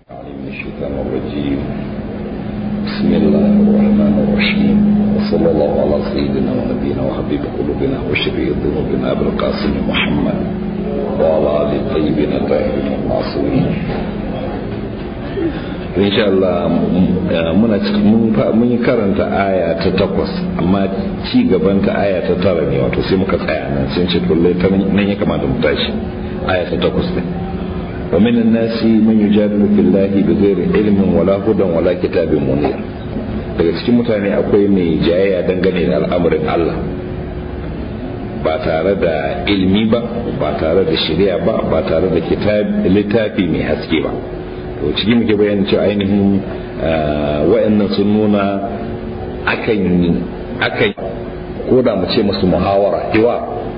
من الشيطان الرجيم بسم الله الرحمن الرحيم وصلى الله على سيدنا ونبينا وحبيب قلوبنا وشفيع ذنوبنا ابو القاسم محمد وعلى ال الطيبين الطاهرين المعصومين in sha Allah muna mun yi karanta aya ta takwas amma ci gaban ta aya ta tara ne wato sai muka tsaya nan sun ce kullai ta nan ya kamata mu tashi aya ta takwas ne wa min nasi man yujadilu fillahi bighairi ilmin wala hudan wala kitabin munir daga cikin mutane akwai mai jayayya dangane da al'amarin Allah ba tare da ilmi ba ba tare da shari'a ba ba tare da littafi mai haske ba to ciki muke bayanin cewa ainihin wa'annan sun nuna akan akan ko da mu ce masu muhawara iwa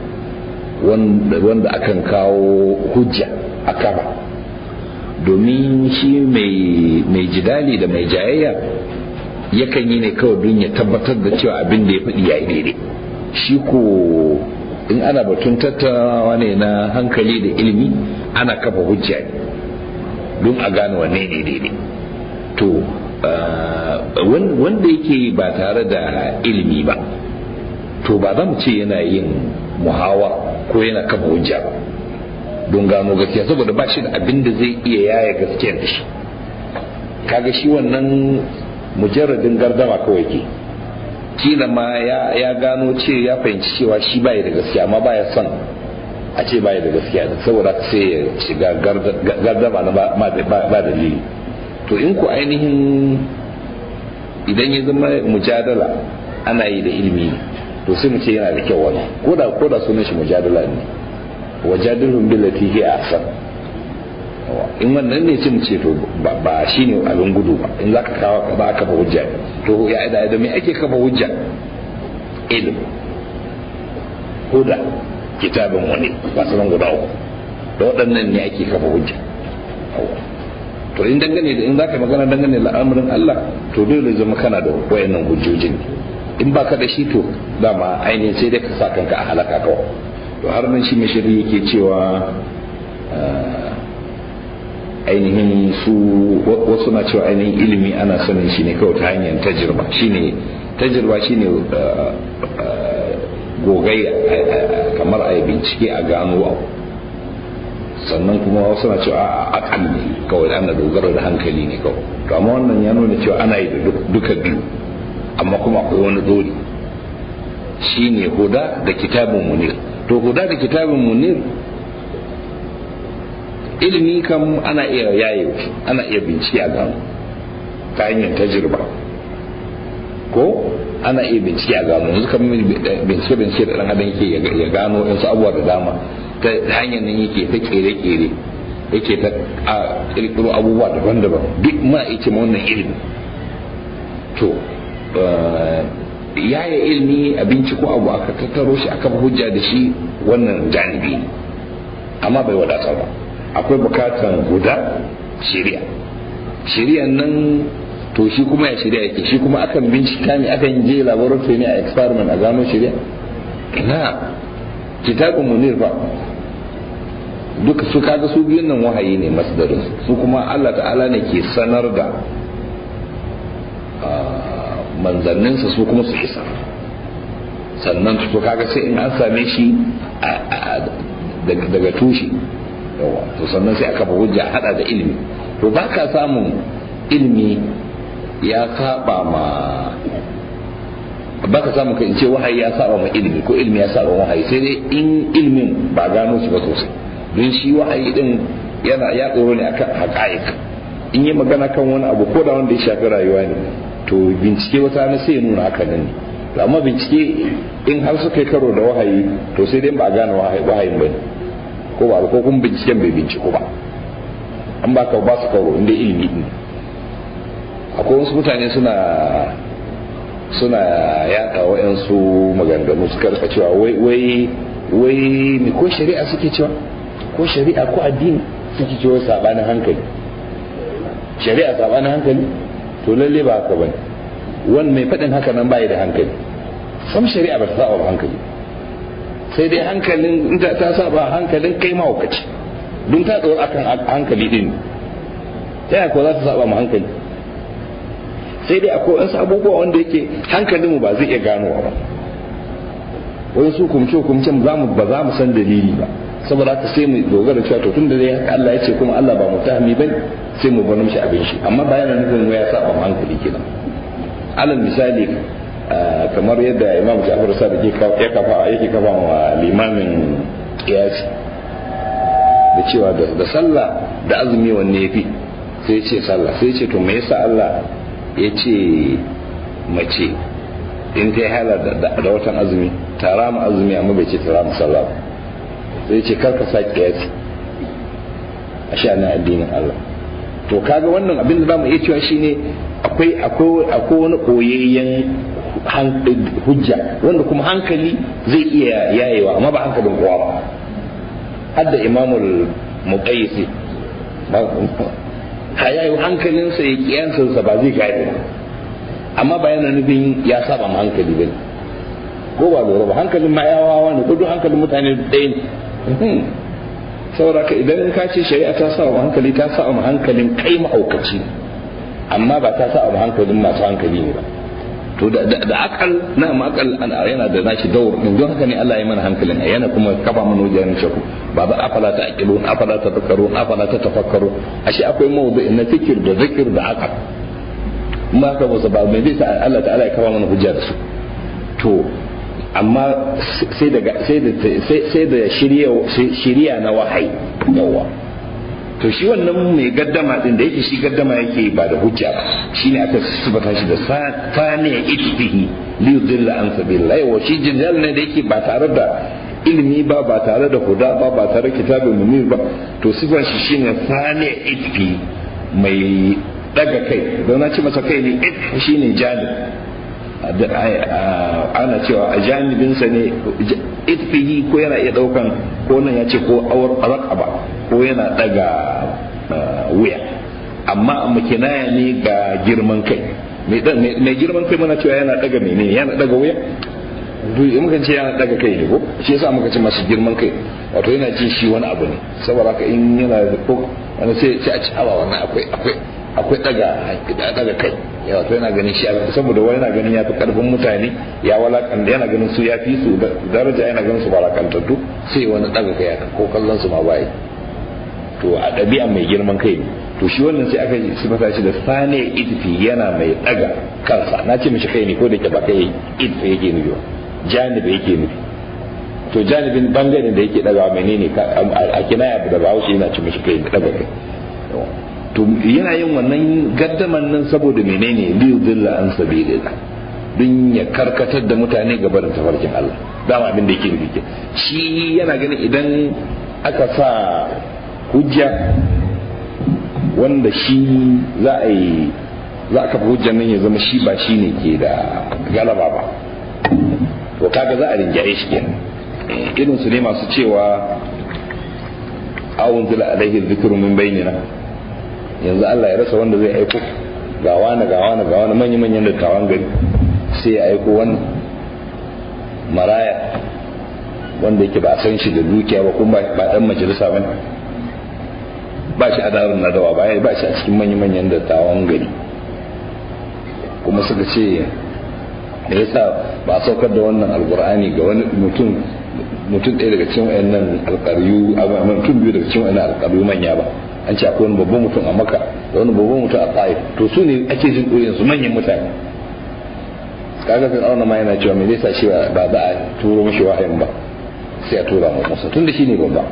wanda akan kawo hujja a kaba domin shi mai jidali da mai jayayya yakan yi ne kawai don ya tabbatar da cewa abin da ya faɗi ya yi daidai shi ko in ana batun tattaunawa ne na hankali da ilimi ana kafa hujja ne don a gane wanne ne daidai to wanda yake ba tare da ilimi ba to ba za mu ce yana yin muhawa ko yana kafa hujja ba don gano gaskiya saboda ba shi da abin da zai iya yaya gaskiyar da shi kaga shi wannan mujarradin gardama kawai ke kila ma ya gano ce ya fahimci cewa shi baya da gaskiya amma baya son a ce baya da gaskiya saboda sai ya shiga gardama na ba dalili to in ku ainihin idan ya zama mujadala ana yi da ilimi to sai mu ce yana da kyau wani koda koda sunan shi mujadala ne wajadilhum billati hi ahsan in wannan ne sai mu ce to ba shine abin gudu ba in zaka kawo ka ba ka ba hujja to ya da da me ake kafa hujja ilm huda kitabin wani masu nan guda uku da waɗannan ne ake kafa hujja to in dangane da in zaka magana dangane da al'amarin Allah to dole zama kana da wayannan hujjojin in baka da shi to dama ainihin sai dai ka sa kanka a halaka kawai to har nan shi mashiri yake cewa ainihin su wasu na cewa ainihin ilimi ana sanin shi ne kawai ta hanyar tajirba shine tajirba shine gogayya kamar a yi bincike a gano abu sannan kuma wasu na cewa a akal ne kawai ana dogara da hankali ne kawai to amma wannan ya nuna cewa ana yi da duka biyu amma kuma akwai wani dori shine huda da kitabun munir to huda da kitabun munir ilimi kam ana iya yaye ana iya bincike a gano ta hanyar tajirba ko ana iya bincike a gano yanzu kan bincike bincike da dan adam yake ya gano yansu abubuwa da dama ta hanyar nan yake ta kere kere yake ta kirkiro abubuwa daban-daban duk muna iya ce wannan ilimi to yaya ilimi a binciko abu aka tattaro shi aka hujja da shi wannan janibi ne amma bai wadatar ba akwai bukatan guda shari'a shari'an nan to shi kuma ya shari'a yake shi kuma akan bincika ne akan je laboratory ne a experiment a gano shari'a ina kitabun munir ba duka su kaga su biyun nan wahayi ne masdarin su kuma Allah ta'ala ne ke sanar da manzanninsa su kuma su isa sannan to kaga sai in an same shi daga tushe yawa to sannan sai aka hujja hada da ilimi to ba ka samun ilimi ya saba ma ba ka samun kan ce wahayi ya saba ma ilimi ko ilimi ya saba wahayi sai dai in ilimin ba gano shi ba sosai don shi wahayi din yana ya tsoro ne akan haƙa'iq in yi magana kan wani abu ko da wanda ya shafi rayuwa ne to bincike wata na sai ya nuna haka nan ne amma bincike in har suka yi karo da wahayi to sai dai ba a gane wahayin ba ne ko ba ko kuma binciken bai binciko ba an ba ka ba su karo inda ilimi ne akwai wasu mutane suna suna yada wa'yansu maganganu suka rika cewa wai wai wai me ko shari'a suke cewa ko shari'a ko addini suke cewa sabanin hankali shari'a sabanin hankali to lalle ba haka bane wani mai faɗin haka nan bai da hankali sam shari'a ba ta saba hankali sai dai hankalin ta saba hankalin kai mahaukaci don ta tsoro akan hankali din ta yaya ko za ta saba mu hankali sai dai akwai wasu abubuwa wanda yake hankalinmu ba zai iya ganowa ba wani su kumce kumcen za mu ba za mu san dalili ba saboda haka sai mu dogara cewa to tunda dai haka Allah ya ce kuma Allah ba mutahami bane sai mu bar mishi abin shi amma ba yana nufin ya saba mu hankali kenan alal misali kamar yadda Imam Ja'far Sadiq ya kafa yake kafa wa limamin kiyasi da cewa da sallah da azumi wanne yafi sai ya ce sallah sai ya ce to me yasa Allah ya ce mace in ta yi hala da watan azumi tara mu azumi amma bai ce tara mu sallah ba sai ce karka sa kiyasi a sha'anin addinin Allah to kaga wannan abin da zamu iya cewa shine akwai akwai akwai wani koyayyen hujja wanda kuma hankali zai iya yayewa amma ba hankalin kowa ba hadda imamul muqayyisi hayayu hankalinsa ya kiyansa ba zai gane ba amma ba yana nufin ya saba ma hankali bane ko ba lura ba hankalin ma yawawa ne ko duk hankalin mutane ɗaya ne saboda ka idan ka ce shari'a ta sa wa hankali ta sa wa hankalin kai ma'aukaci amma ba ta sa wa hankalin masu hankali ne ba to da akal na akal yana da nashi daur din don haka ne Allah ya mana hankalin yana kuma kafa mana wajen shaku ba ba afala ta aqilun afala ta tafakkarun afala ta tafakkaru ashe akwai mawdu'i na fikir da zikir da akal ma ka ba ba mai zai sa Allah ta'ala ya kafa mana hujja da su to amma sai da sai da shirya na wahayi yawa to shi wannan mai gaddama din da yake shi gaddama yake ba da hujja ba shine aka sifata shi da saniya ittihi li yudilla an sabilillah yawa shi jinjal ne da yake ba tare da ilimi ba ba tare da huda ba ba tare da kitabin munir ba to sifan shi shine saniya ittihi mai daga kai don na ce masa kai ne it shine jalib ana cewa a janibinsa ne itfihi ko yana iya daukan ko nan ya ce ko awar raqaba ko yana daga wuya amma amma kinaya ne ga girman kai mai girman kai muna cewa yana daga mene yana daga wuya duk muka ce yana daga kai ne ko shi yasa muka ce masu girman kai wato yana jin shi wani abu ne saboda haka in yana da ko wani sai a ci awa wannan akwai akwai akwai daga daga kai yawa to yana ganin shi saboda wani yana ganin ya fi karfin mutane ya walakanta yana ganin su ya fi su daraja yana ganin su walakantattu sai wani daga kai ko kallon su ma bai to a ɗabi'a mai girman kai ne to shi wannan sai aka sifata shi da sane idfi yana mai daga kansa na ce mishi kai ne ko da ke ba kai idfi yake nufi janibi yake nufi to janibin bangaren da yake daga menene a kinaya da bahaushe yana ci mishi kai daga kai to yana yin wannan gaddaman nan saboda menene liyu dilla an sabilillah dun ya karkatar da mutane ga barin tafarkin Allah dama abin da yake nufi shi yana ganin idan aka sa hujja wanda shi za a yi za ka hujjan nan ya zama shi ba shi ne ke da galaba ba to kaga za a rinjaye shi kenan irin su ne masu cewa awun zila alaihi zikru min bainina yanzu Allah ya rasa wanda zai aiko ga wani ga wani ga wani manya manyan dattawan gari sai ya aiko wannan maraya wanda yake ba san shi da dukiya ba kuma ba dan majalisa ba ba shi a darin nadawa ba ba shi a cikin manya manyan dattawan gari kuma suka ce da yasa ba a saukar da wannan alkur'ani ga wani mutum mutum ɗaya daga cikin wayannan alƙaryu mutum biyu daga cikin wayannan alƙaryu manya ba an ce akwai wani babban mutum a maka da wani babban mutum a tsaye to su ne ake jin ɗoyin su manyan mutane kaga fir'auna ma yana cewa me zai sa shi ba za a turo mishi wahayin ba sai a tura mu musa tunda shine babba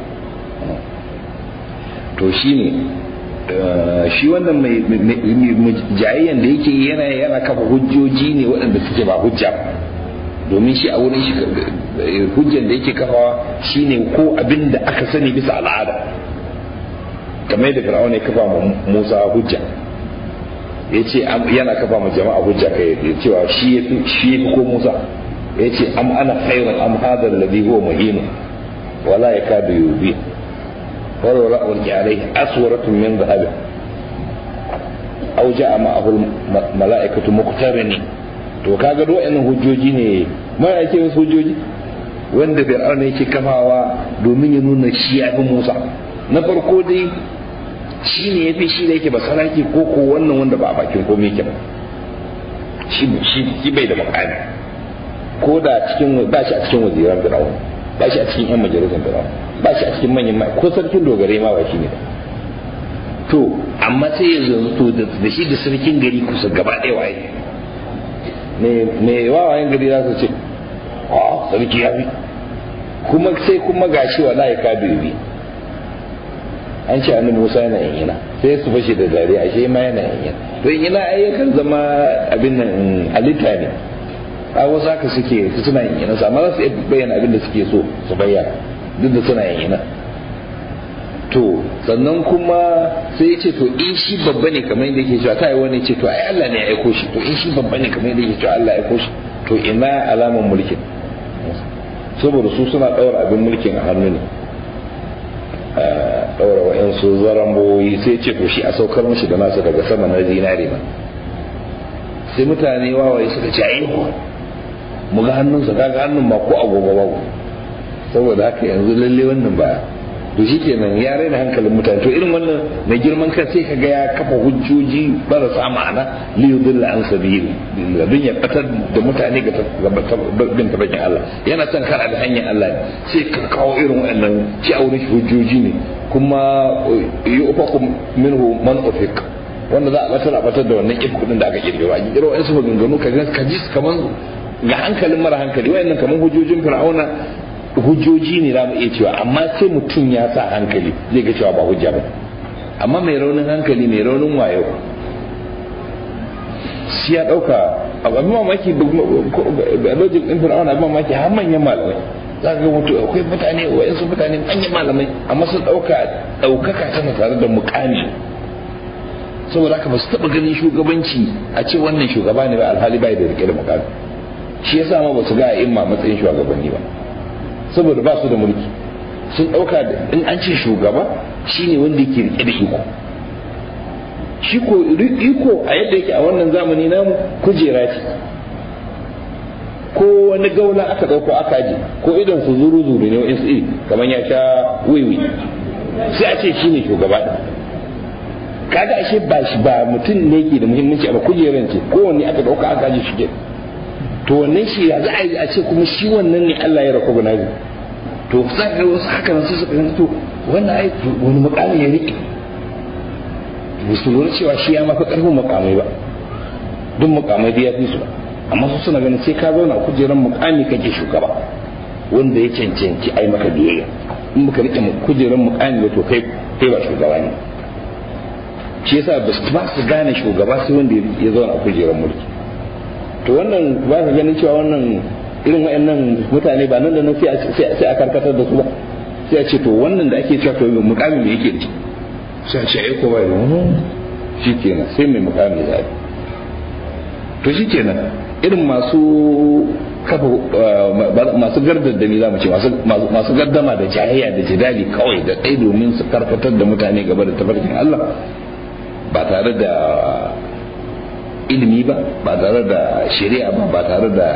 to shine shi wannan mai jayayyan da yake yana yana kafa hujjoji ne waɗanda suke ba hujja domin shi a wurin shi hujjan da yake kafawa shine ko abin da aka sani bisa al'ada kamar da fir'auna ya kafa ma Musa hujja ya ce yana kafa ma jama'a hujja kai ya cewa shi ya fi ko Musa ya ce am ana khairun am hadha alladhi huwa muhin wala yakadu yubi wala wala ulqi alayhi aswaratun min dhahab aw ja'a ma'ahu malaikatu muqtarini to kaga do wa'annan hujjoji ne ma yake wasu hujjoji wanda fir'auna yake kafawa domin ya nuna shi ya fi Musa na farko dai shi ne ya fi shi da yake ba saraki ko ko wannan wanda ba a bakin komai yake ba shi shi bai da makami ko da cikin ba shi a cikin waziran firawun ba shi a cikin yan majalisar firawun ba shi a cikin manyan mai ko sarkin dogare ma ba shi ne to amma sai ya zo da shi da sarkin gari kusa gaba ɗaya waye me wawayen gari za su ce a sarki ya fi kuma sai kuma gashi wallahi ka dubi an ce annabi Musa yana yin yana sai su fashe da dariya ashe ma yana yin yana to yin yana ai yakan zama abin nan halitta ne a wasu haka suke suna yin yana amma za su iya bayyana abin da suke so su bayyana duk da suna yin yana to sannan kuma sai ya ce to in shi babba ne kamar yadda yake cewa ta yi wani ce to ai Allah ne ya aiko shi to in shi babba ne kamar yadda yake cewa Allah ya aiko shi to ina alaman mulkin saboda su suna ɗaura abin mulkin a hannu ne ɗaura wa'yansu zaramboyi sai ce to shi a saukar mashi da nasu daga sama na zinare ma sai mutane wawaye suka ce ai mu ga hannunsa kaga hannun ma ko agogo babu saboda haka yanzu lalle wannan ba to shi kenan ya raina hankalin mutane to irin wannan mai girman kan sai kaga ya kafa hujjoji marasa ma'ana li yudilla an sabili don ya batar da mutane ga bin tabakin Allah yana son kara da hanyar Allah ne sai ka kawo irin wannan ci auren hujjoji ne kuma yi ufakum minhu man ufik wanda za a batar a batar da wannan if kudin da aka kirkiro a kirkiro wa'ansu maganganu ka ji kaman ga hankalin mara hankali wayannan kaman hujjojin fir'auna hujjoji ne za mu iya cewa amma sai mutum ya sa hankali zai ga cewa ba hujja ba amma mai raunin hankali mai raunin wayo shi ya dauka abin mamaki lojin din fir'auna abin mamaki har manyan malamai za ka ga mutu akwai mutane wayansu mutane manyan malamai amma sun dauka daukaka tana tare da mukami saboda haka ba su taba ganin shugabanci a ce wannan shugaba ne ba alhali bai da rike da mukami shi yasa ma ba su ga imma matsayin shugabanni ba saboda ba su da mulki sun ɗauka in an ce shugaba shine wanda yake rike da iko shi ko iko a yadda yake a wannan zamani namu kujera ce ko wani gaula aka ɗauko aka aje ko idan su zuru zuru ne wa'insu iri kamar ya sha wiwi sai a ce shine shugaba ɗin kaga ashe ba shi ba mutum ne ke da muhimmanci a kujeran ce kowanne aka ɗauka aka aje shi to wannan shi ya za a yi a ce kuma shi wannan ne Allah ya recognize to za ka wasu haka nan sai suka gani to wannan ai wani mukami ya riƙe ba su lura cewa shi ya mafi ƙarfin mukamai ba duk mukamai da ya fi su ba amma su suna ganin sai ka zauna a kujerar mukami kake shugaba wanda ya cancanci ai maka biyayya in baka riƙe kujerar mukami ba to kai kai ba shugaba ne shi yasa ba su gane shugaba sai wanda ya zauna a kujerar mulki to wannan ba ka ganin cewa wannan irin wayannan mutane ba nan da nan sai a karkatar da su ba sai a ce to wannan da ake cewa to mukamin me yake da shi sai a ce ai ko bai shi kenan sai mai mukami da to shi kenan irin masu kafa masu gardaddami za mu ce masu gardama da jayayya da jidali kawai da ɗai domin su karkatar da mutane gaba da tafarkin Allah ba tare da ilimi ba ba tare da shari'a ba ba tare da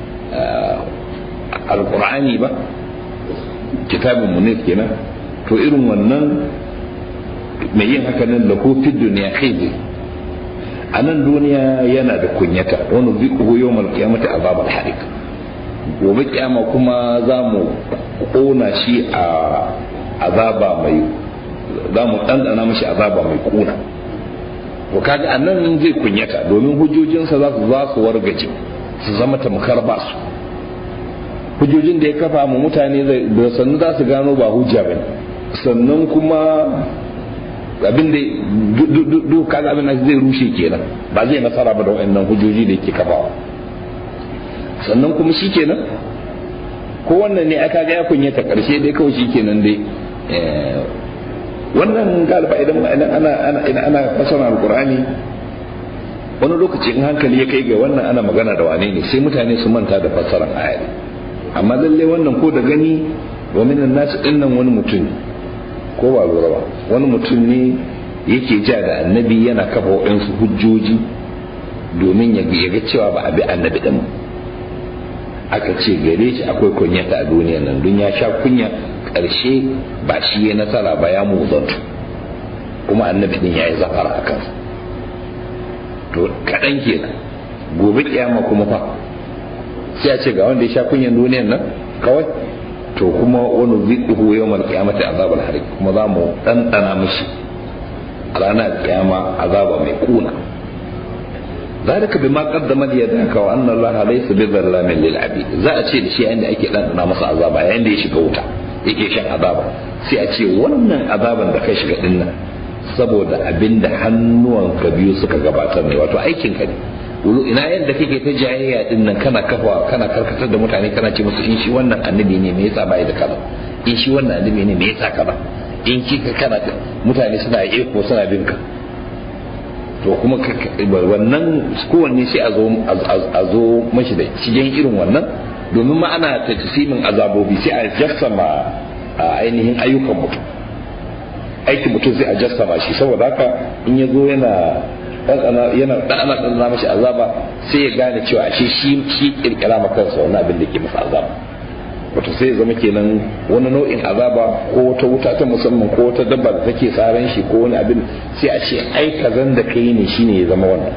alkur'ani ba kitabin munif kenan to irin wannan mai yin haka nan lahu fi duniya khizi a nan duniya yana da kunyata wani zikuhu yau mal kiyamata azabar harik gobe kiyama kuma za mu kona shi a azaba mai za mu ɗanɗana mashi azaba mai kuna to kaga a nan zai kunyata domin hujjojinsa za su za su wargaje su zama tamkar ba su hujjojin da ya kafa mu mutane da sannu za su gano ba hujja ba sannan kuma abin da duk kaga abin da zai rushe kenan ba zai nasara ba da wayannan hujjoji da yake kafawa sannan kuma shi kenan ko wannan ne aka ga ya kunyata karshe dai kawai shi kenan dai wannan galiba idan ana ana idan ana fasara alqur'ani wani lokaci in hankali ya kai ga wannan ana magana da wane ne sai mutane su manta da fassarar ayari amma lalle wannan ko da gani wa minan nasu dinnan wani mutum ko ba lura ba wani mutum ne yake ja da annabi yana kafa waɗansu hujjoji domin ya ga cewa ba a bi annabi din aka ce gare shi akwai kunyata a duniya nan dun ya sha kunya ƙarshe ba shi ya nasara ba ya muzantu kuma annabi din yayi zafara a kansa to kaɗan kenan gobe kiyama kuma fa sai a ce ga wanda ya sha kunyan duniyan nan kawai to kuma wani zikihu yau mal kiyamati azabal harik kuma za mu ɗanɗana mishi a ranar kiyama azaba mai kuna ذلك بما قدمت يداك وان الله ليس بظلام للعبيد za a ce da shi yayin da ake ɗanɗana masa azaba yayin da ya shiga wuta yake shan azaba sai a ce wannan azaban da kai shiga dinnan saboda abinda hannuwanka biyu suka gabatar ne wato aikin ka ne ina yadda kake ta jayayya din nan kana kafa kana karkatar da mutane kana ce musu in shi wannan annabi ne me yasa bai da kaza in shi wannan annabi ne me yasa kaza in kika kana mutane suna eko suna bin ka to kuma wannan kowanne sai a zo a zo mashi da cikin irin wannan domin ma ana tajsimin azabobi sai a jassama ainihin ayyukan mutum aikin mutum sai a jassama shi saboda haka in ya zo yana yana ɗanɗana ɗanɗana mashi azaba sai ya gane cewa ashe shi shi kirkira ma kansa wani abin da ke masa azaba wato sai ya zama kenan wani nau'in azaba ko wata wuta ta musamman ko wata dabba da take tsaran shi ko wani abin sai a ce ai kazan da kai ne shine ya zama wannan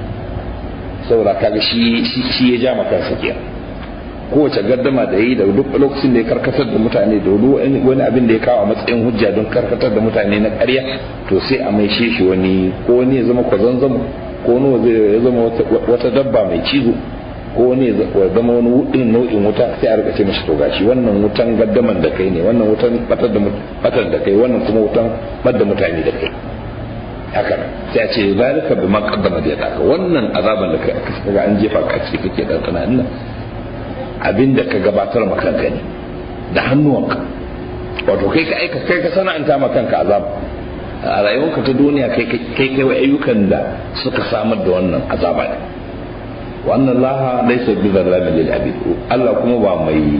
saboda kaga shi shi ya ja ma kansa kenan kowace gaddama da yi da duk lokacin da ya karkatar da mutane da wani abin da ya kawo a matsayin hujja don karkatar da mutane na ƙarya to sai a mai shi wani ko wani ya zama kwazanzamo ko wani ya zama wata dabba mai cizo ko wani ya zama wani wudin nau'in wuta sai a rika ce mashi to gashi wannan wutan gaddaman da kai ne wannan wutan batar da batar da kai wannan kuma wutan bar da mutane da kai haka sai a ce zalika bima qaddama da yadaka wannan azaban da kai kaga an jefa ka ciki kake dan nan abin da ka gabatar ma kanka ne da hannuwanka wato kai ka aika kai ka sana'anta ma kanka azab a rayuwarka ta duniya kai kai kai ayyukan da suka samar da wannan azaba ne wannan laha laysa bi zallamin lil abid Allah kuma ba mai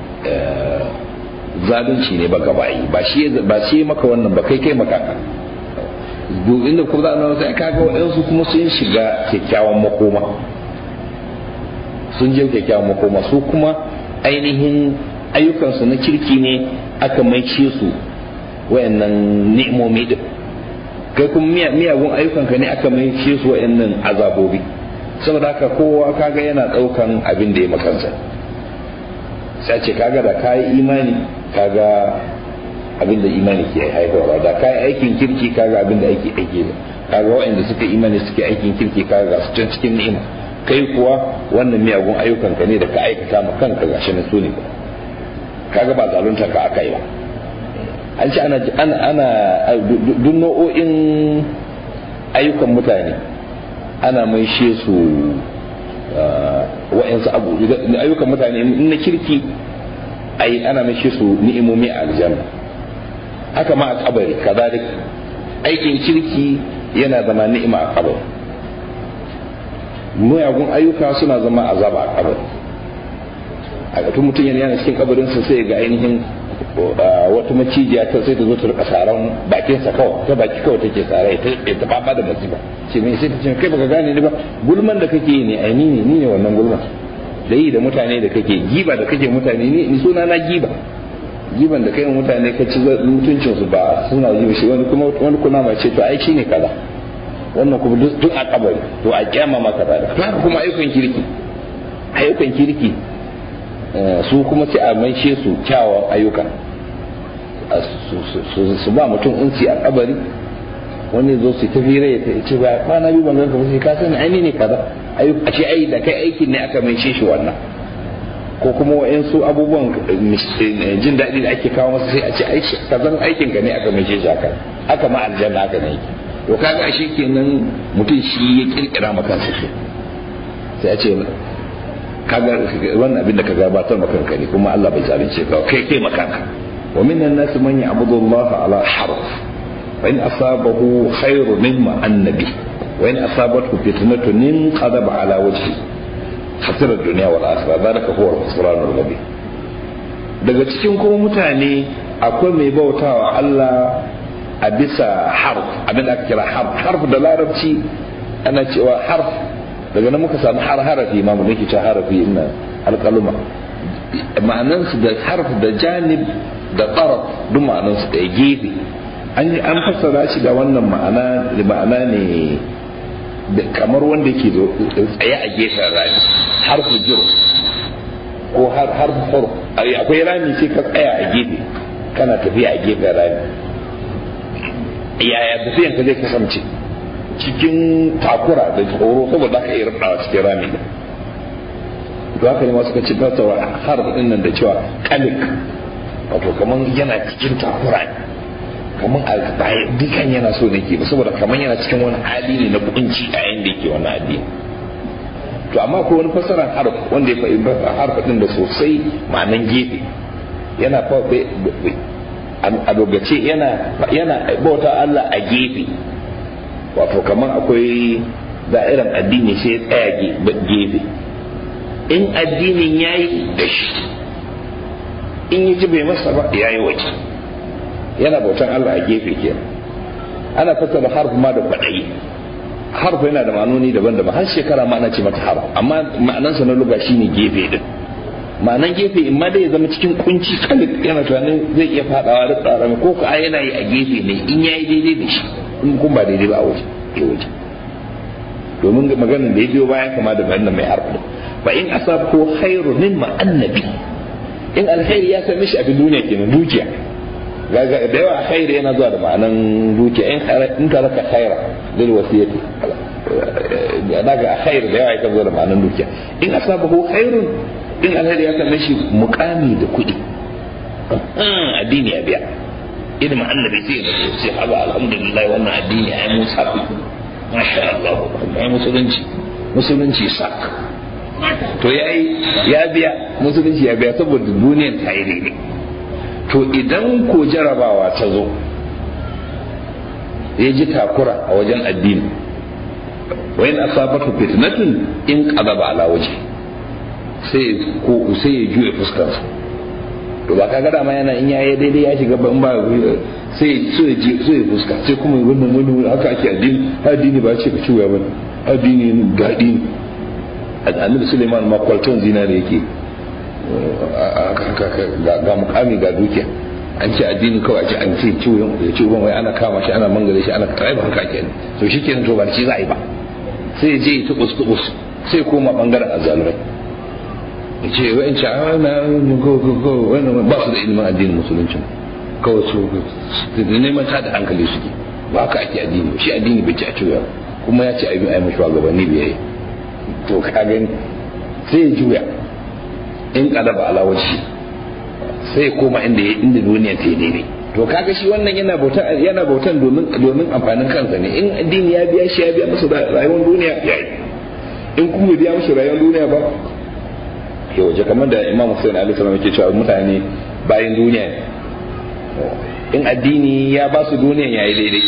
zalunci ne ba gabayi ba shi ba shi maka wannan ba kai kai maka ka inda kuma za a sai kaga waɗansu kuma sun shiga kyakkyawan makoma sun je kyakkyawan makoma su kuma ainihin ayyukansu na kirki ne aka maishe su wayannan ni'imomi din kai kuma miyagun ayyukanka ne aka maishe su wayannan azabobi saboda haka kowa kaga yana daukan abin da ya makansa sai ce kaga da kayi imani kaga abin da imani ke haifarwa da kayi aikin kirki kaga abin da ake aiki kaga wayanda suka imani suke aikin kirki kaga su can cikin ni'ima kai kuwa wannan miyagun ayyukan ka ne da ka aikata ma kanka gashi na sune kaga ba zalunta ka aka yi ba an ce ana ana ana duk nau'o'in ayyukan mutane ana mai she su wa'yansu abu ayyukan mutane na kirki ai ana mai she su ni'imomi a aljanna haka ma a kabari kazalik aikin kirki yana zama ni'ima a kabari muyagun ayyuka suna zama azaba a kabari a tun mutum yana cikin kabarinsa sai ga ainihin wata macijiya ta sai ta zo ta rika saran bakinsa kawai ta baki kawai take tsara ta ta baba da masifa ce mai sai ta ce kai baka gane ni ba gulman da kake yi ne ai ni ne ni ne wannan gulman da yi da mutane da kake giba da kake mutane ni suna na giba giban da kai mutane ka ci mutuncin su ba suna yi shi wani kuma wani kuna ma ce to ai shine kaza wannan kuma duk a kabari to a kyama maka da to haka kuma ayyukan kirki ayyukan kirki su kuma sai a maishe su kyawawan ayyuka su ba mutum unsi a kabari wani zo su tafi rai ta ce ba kwana biyu ban ganka ba sai ka sani ai ne kaza a ce ai da kai aikin ne aka maishe shi wannan ko kuma wa'yansu abubuwan jin daɗi da ake kawo masa sai a ce ai kazan aikin ka ne aka maishe shi haka aka ma aljanna aka ne to kaga ashe kenan mutum shi ya kirkira maka kansa sai a ce kaga wannan abin da ka gabatar maka kanka ne kuma Allah bai zalunce ka kai kai makanka wa minan nas man ya'budu Allah ala harf wa in asabahu khairu mimma annabi wa in asabathu fitnatun inqadaba ala wajhi khasira dunya wal akhirah zalika huwa al-khusran al-mubin daga cikin kuma mutane akwai mai bautawa Allah a bisa harf abin da aka kira harf harf da larabci ana cewa harf daga nan muka samu har harafi ma mu nake cewa harafi ina alƙaluma ma'anansu da harf da janib da tsaraf duk ma'anansu da gefe an an fassara shi da wannan ma'ana da ma'ana ne da kamar wanda ke tsaye a gefen rami har jiro ko har har hur akwai rami sai ka tsaya a gefe kana tafiya a gefen rami yaya tafiyan ka zai kasance cikin takura da tsoro saboda ka iya rubawa cikin rami to haka ne masu kaci fasawa har din nan da cewa kalik wato kaman yana cikin takura ne kaman a dukan yana so ne ke saboda kaman yana cikin wani hali ne na kunci a yayin da yake wannan addini to amma ko wani fasaran harf wanda ya faɗi harf din da sosai ma'anan gefe yana fa a dogace yana yana bauta Allah a gefe wato kaman akwai da'iran addini sai ya tsaya gefe in addinin ya yi da shi in yi ji bai masa ba ya yi waje yana bautan Allah a gefe ke ana fassara harf ma da kwaɗayi harf yana da ma'anoni daban-daban har shekara ma ana ce mata harf amma ma'anansa na luga shine gefe din ma'anan gefe in ma dai ya zama cikin kunci kalik yana tunanin zai iya fadawa da tsara ko ka yana yi a gefe ne in ya yi daidai da shi in kun ba daidai ba a waje ya waje domin maganar da ya biyo bayan kama da bayan mai harf fa in asabku khairu mimma annabi in alkhairi ya same shi a duniya kenan dukiya gaga da yawa khairi yana zuwa da ma'anan dukiya in in ka raka khaira lil wasiyati daga khair da yawa yakan zo da ma'anan dukiya in asabahu khairun in alkhairi ya same shi muqami da kuɗi addini ya biya ilimin annabi sai ya sai haba alhamdulillah wannan addini ai musa masha Allah ai musulunci musulunci sak to ya ya biya musulunci ya biya saboda duniyar ta yi daidai to idan ko jarabawa ta zo ya ji takura a wajen addini wayan asabatu fitnatun in qadaba ala waje sai ko sai ya juye fuskar to ba kaga dama yana in yayi daidai ya shiga ban ba sai so ya so ya fuska sai kuma wannan wani haka ake addini addini ba ce ka ciwa ba addini gadi ne annabi suleiman ma kwalton zinare yake ga mukami ga dukiya an ce addini kawai ce an ce ciwon da ciwon wai ana kama shi ana mangare shi ana kai ba haka kenan to shi kenan to ba shi za a yi ba sai je ya tubus tubus sai koma bangaren azzalumai ya ce wa'in ce a wannan ba su da ilimin addinin musulunci kawai su da neman ta da hankali suke ba haka ake addini shi addini bai ci a ciwo kuma ya ce a yi mashi shugabanni biyayya to ka gani sai ya juya in kadaba alawaci sai ya koma inda inda duniya ta yi daidai to kaga shi wannan yana bautan yana bautan domin domin amfanin kansa ne in addini ya biya shi ya biya masa rayuwar duniya ya yi in kuma biya masa rayuwar duniya ba ya waje kamar da imam Hussein alaihi salam yake cewa mutane bayan duniya ne in addini ya ba su duniya ya yi daidai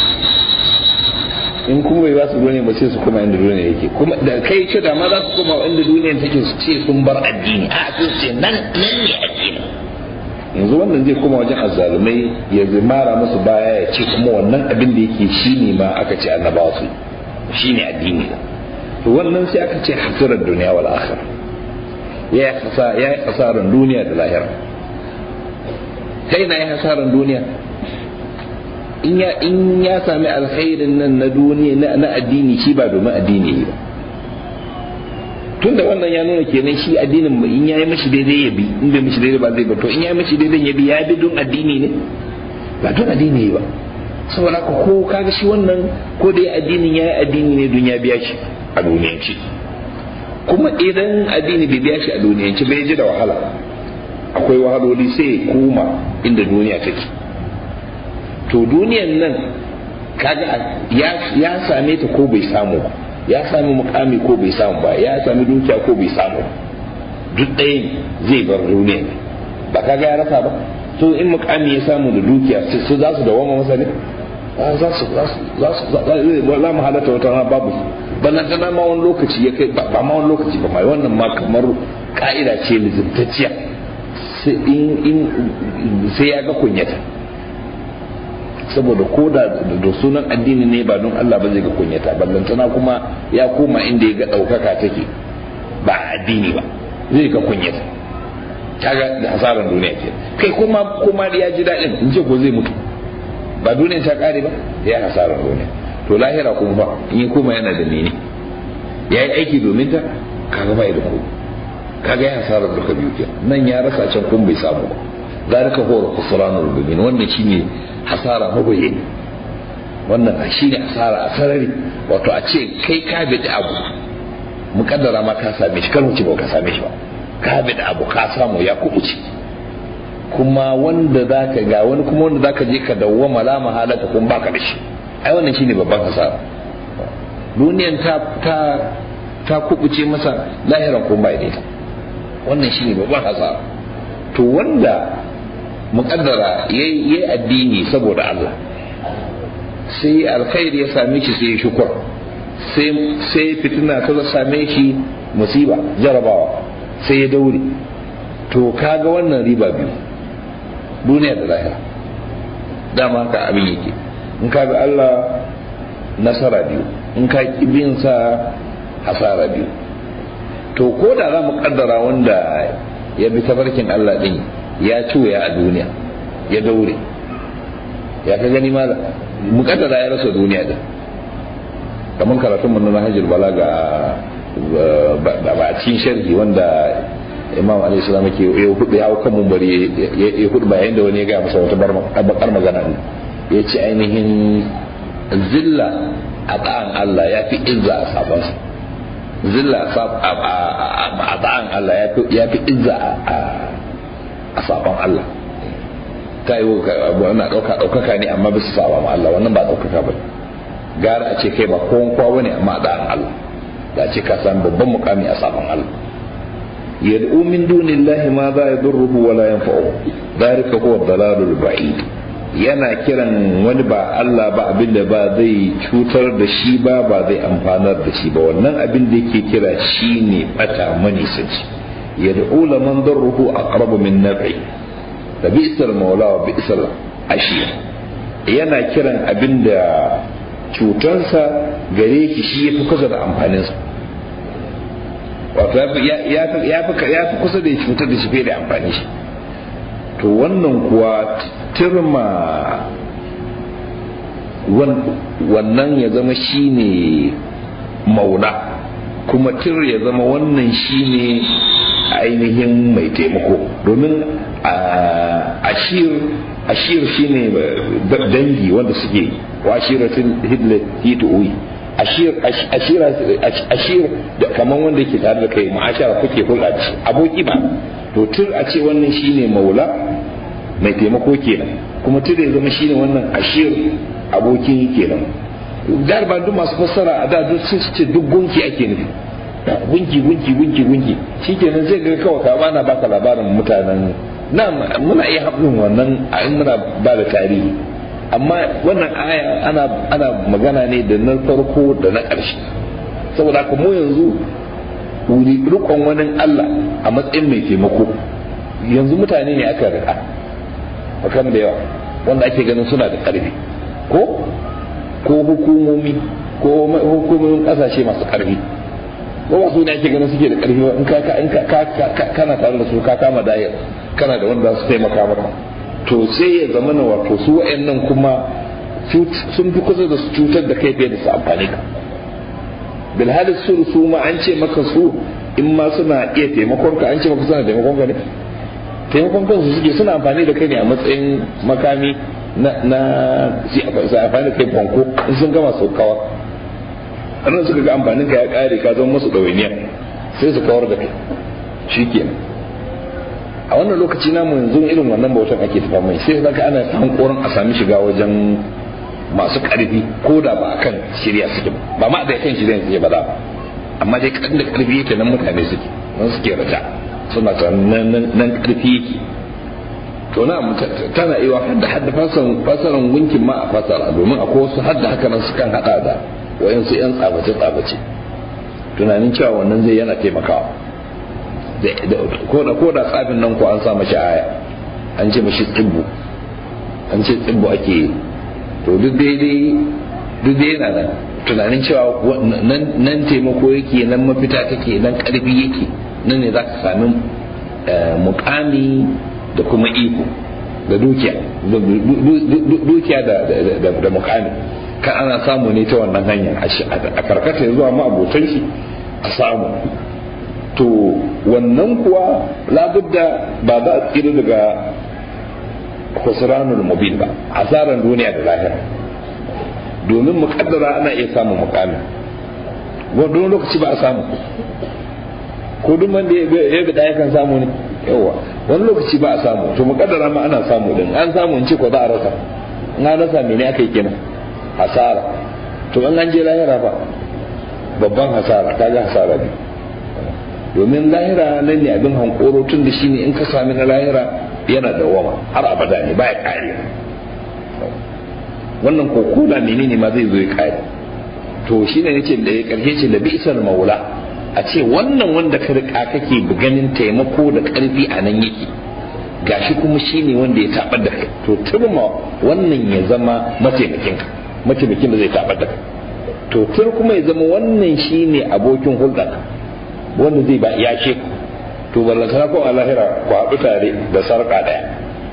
in kuma bai ba su duniya ba sai su koma inda duniya yake kuma da kai ce da ma za su koma inda duniya take su ce sun bar addini a su ce nan nan ne addini yanzu wannan zai koma wajen azzalumai ya mara musu baya ya ce kuma wannan abin da yake shine ma aka ce annabawa su shine addini to wannan sai aka ce hasirar duniya wal akhirah ya yi hasarar duniya da lahira kai na yi hasarar duniya in ya in ya sami alkhairin nan na duniya na addini shi ba domin addini ba tun da wannan ya nuna kenan shi addinin in ya yi mashi daidai ya bi in bai mashi daidai ba zai ba to in ya yi mashi daidai ya bi ya bi don addini ne ba don addini ba saboda haka ko kaga shi wannan ko da ya addinin ya yi addini ne don ya biya shi a duniyanci kuma idan addini bai biya shi a duniyanci bai ji da wahala akwai wahaloli sai koma inda duniya take to duniyan nan kaga ya same ta ko bai samu ba ya sami mukami ko bai samu ba ya sami dukiya ko bai samu duk ɗaya zai bar duniya ba kaga ya rasa ba to in mukami ya samu da dukiya su za su dawama masa ne za su za su za mu halatta wata rana babu ballan tana ma wani lokaci ya kai ba ma wani lokaci ba mai wannan ma kamar ka'ida ce lizimtacciya sai ya ga kunyata saboda ko da da sunan addini ne ba don Allah ba zai ga kunyata ballantana kuma ya koma inda ya ga ɗaukaka take ba addini ba zai ga kunyata kaga da hasaran duniya ke kai kuma kuma ya ji daɗin in ce ko zai mutu ba duniya ta kare ba ya hasarar duniya to lahira kuma ba in kuma yana da mene ya yi aiki domin ta kaga bai da komai kaga ya hasarar duka biyu ke nan ya rasa can kun bai samu ba zalika huwa khusranul mubin wannan shine hasara mabayi wannan shine hasara a sarari wato a ce kai ka bi da abu mukaddara ma ka same shi kar mu ci ba ka same shi ba ka bi da abu ka samu ya kubuce kuma wanda zaka ga wani kuma wanda zaka je ka dawwama la mahalata kun baka da shi ai wannan shine babban hasara duniyan ta ta ta kubuce masa lahiran kun bai da ita wannan shine babban hasara to wanda muƙaddara ya yi addini saboda Allah sai alkhairi ya same shi sai ya shukur sai fitina ta same shi musiba jarabawa sai ya daure to kaga wannan riba biyu duniya da lahira dama ka abin yake in ka bi Allah nasara biyu in ka bin sa hasara biyu to ko da za mu kaddara wanda ya bi tafarkin Allah din ya cuya a duniya ya daure ya ka gani ma mukaddara ya rasa duniya din kamar karatun mun na hajjul balaga ba a cikin sharhi wanda imam alayhi salam yake ya hudu ya kan mumbari ya hudu bayan da wani ya gaya masa wata bakar magana ne ya ce ainihin zilla a ta'an Allah ya fi izza a sabansa zilla a ta'an Allah ya fi izza a sabon Allah ta yi wannan ɗauka ɗaukaka ne amma bisa saba ma Allah wannan ba ɗaukaka ba gara a ce kai ba kowan kowa ne amma a ta'an Allah da ce ka san babban mukami a sabon Allah yad'u min dunillahi ma za yadurruhu wa la yanfa'uhu dhalika huwa dalalul ba'id yana kiran wani ba Allah ba abin da ba zai cutar da shi ba ba zai amfanar da shi ba wannan abin da yake kira shi ne bata manisanci yad'u laman darruhu aqrabu min naf'i da bi'sal maula wa bi'sal ashir yana kiran abin da cutarsa gare shi shi yafi kusa da amfaninsa wato ya fi kusa da ya cutar da shi fiye da amfani shi to wannan kuwa turma wannan ya zama shine maula kuma tir ya zama wannan shine ainihin mai taimako domin ashir ashir shine dangi wanda suke wa ashiratin hidlet hituwi ashir ashir ashir da kaman wanda yake tare da kai ma'ashara kuke hulɗa da shi aboki ba to tur a ce wannan shine maula mai taimako kenan kuma tur ya zama shine wannan ashir abokin kenan garba duk masu fassara a da duk sun ce duk gunki ake nufi gunki gunki gunki gunki shikenan zai ga kawai ka bana baka labarin mutanen na muna iya haɗin wannan in muna ba da tarihi amma wannan aya ana ana magana ne da na farko da na ƙarshe saboda haka mu yanzu rikon wani Allah a matsayin mai taimako yanzu mutane ne aka rika bakan da yawa wanda ake ganin suna da ƙarfi ko ko hukumomi ko hukumomin ƙasashe masu ƙarfi ko ba su ne ake ganin suke da ƙarfi ba in ka in ka kana tare da su ka kama dayar kana da wanda su taimaka maka to sai ya zama na wato su wa'annan kuma sun fi kusa da su cutar da kai fiye da su amfani ka bilhali su su ma an ce maka su in ma suna iya taimakon ka an ce maka suna taimakon ka ne taimakon kansu suke suna amfani da kai ne a matsayin makami na na si amfani da kai fanko in sun gama su kawar annan suka ga amfanin ka ya kare ka zama musu ɗawainiya sai su kawar da kai shikenan a wannan lokaci namu yanzu irin wannan bautan ake tafa mai sai zaka ana hankorin a sami shiga wajen masu karfi ko da ba kan shirya suke ba ma da kan shirya suke ba za ba amma dai kan da karfi yake nan mutane suke nan suke raja suna ta nan karfi yake to na tana iya hadda hadda fasaran fasaran gunkin ma a fasara domin akwai wasu hadda haka nan sukan hada da wayansu yan tsabace tsabace tunanin cewa wannan zai yana taimakawa ko da ko da tsafin nan ko an sa mashi aya an ce mashi tsibbu an ce tsibbu ake yi to duk daidai duk dai yana nan tunanin cewa nan taimako yake nan mafita take nan karfi yake nan ne za ka sami mukami da kuma iko da dukiya dukiya da mukami kan ana samu ne ta wannan hanyar a karkata zuwa ma abokan shi a samu to wannan kuwa labudda ba za a tsira daga khusranul mubin ba asaran duniya da lahira domin mukaddara ana iya samun mukami wani lokaci ba a samu ko duk wanda ya bi ya kan samu ne yawa wani lokaci ba a samu to mukaddara ma ana samu din an samu in ce ko za a rasa in an rasa mene aka yi kenan hasara to in an je lahira ba babban hasara kaga hasara ne domin lahira nan ne abin hankoro tun da shine in ka sami na lahira yana da wama har abada ne baya kare wannan ko koda menene ma zai zo ya kare to shine yace da ya karshe ce da bi'sal maula a ce wannan wanda ka rika kake ganin taimako da karfi a nan yake gashi kuma shine wanda ya tabar da kai to turma wannan ya zama mataimakin ka mataimakin da zai tabar da kai to tur kuma ya zama wannan shine abokin hulɗa wanda zai ba ya ce to ballantana ko a lahira ku haɗu tare da sarƙa ɗaya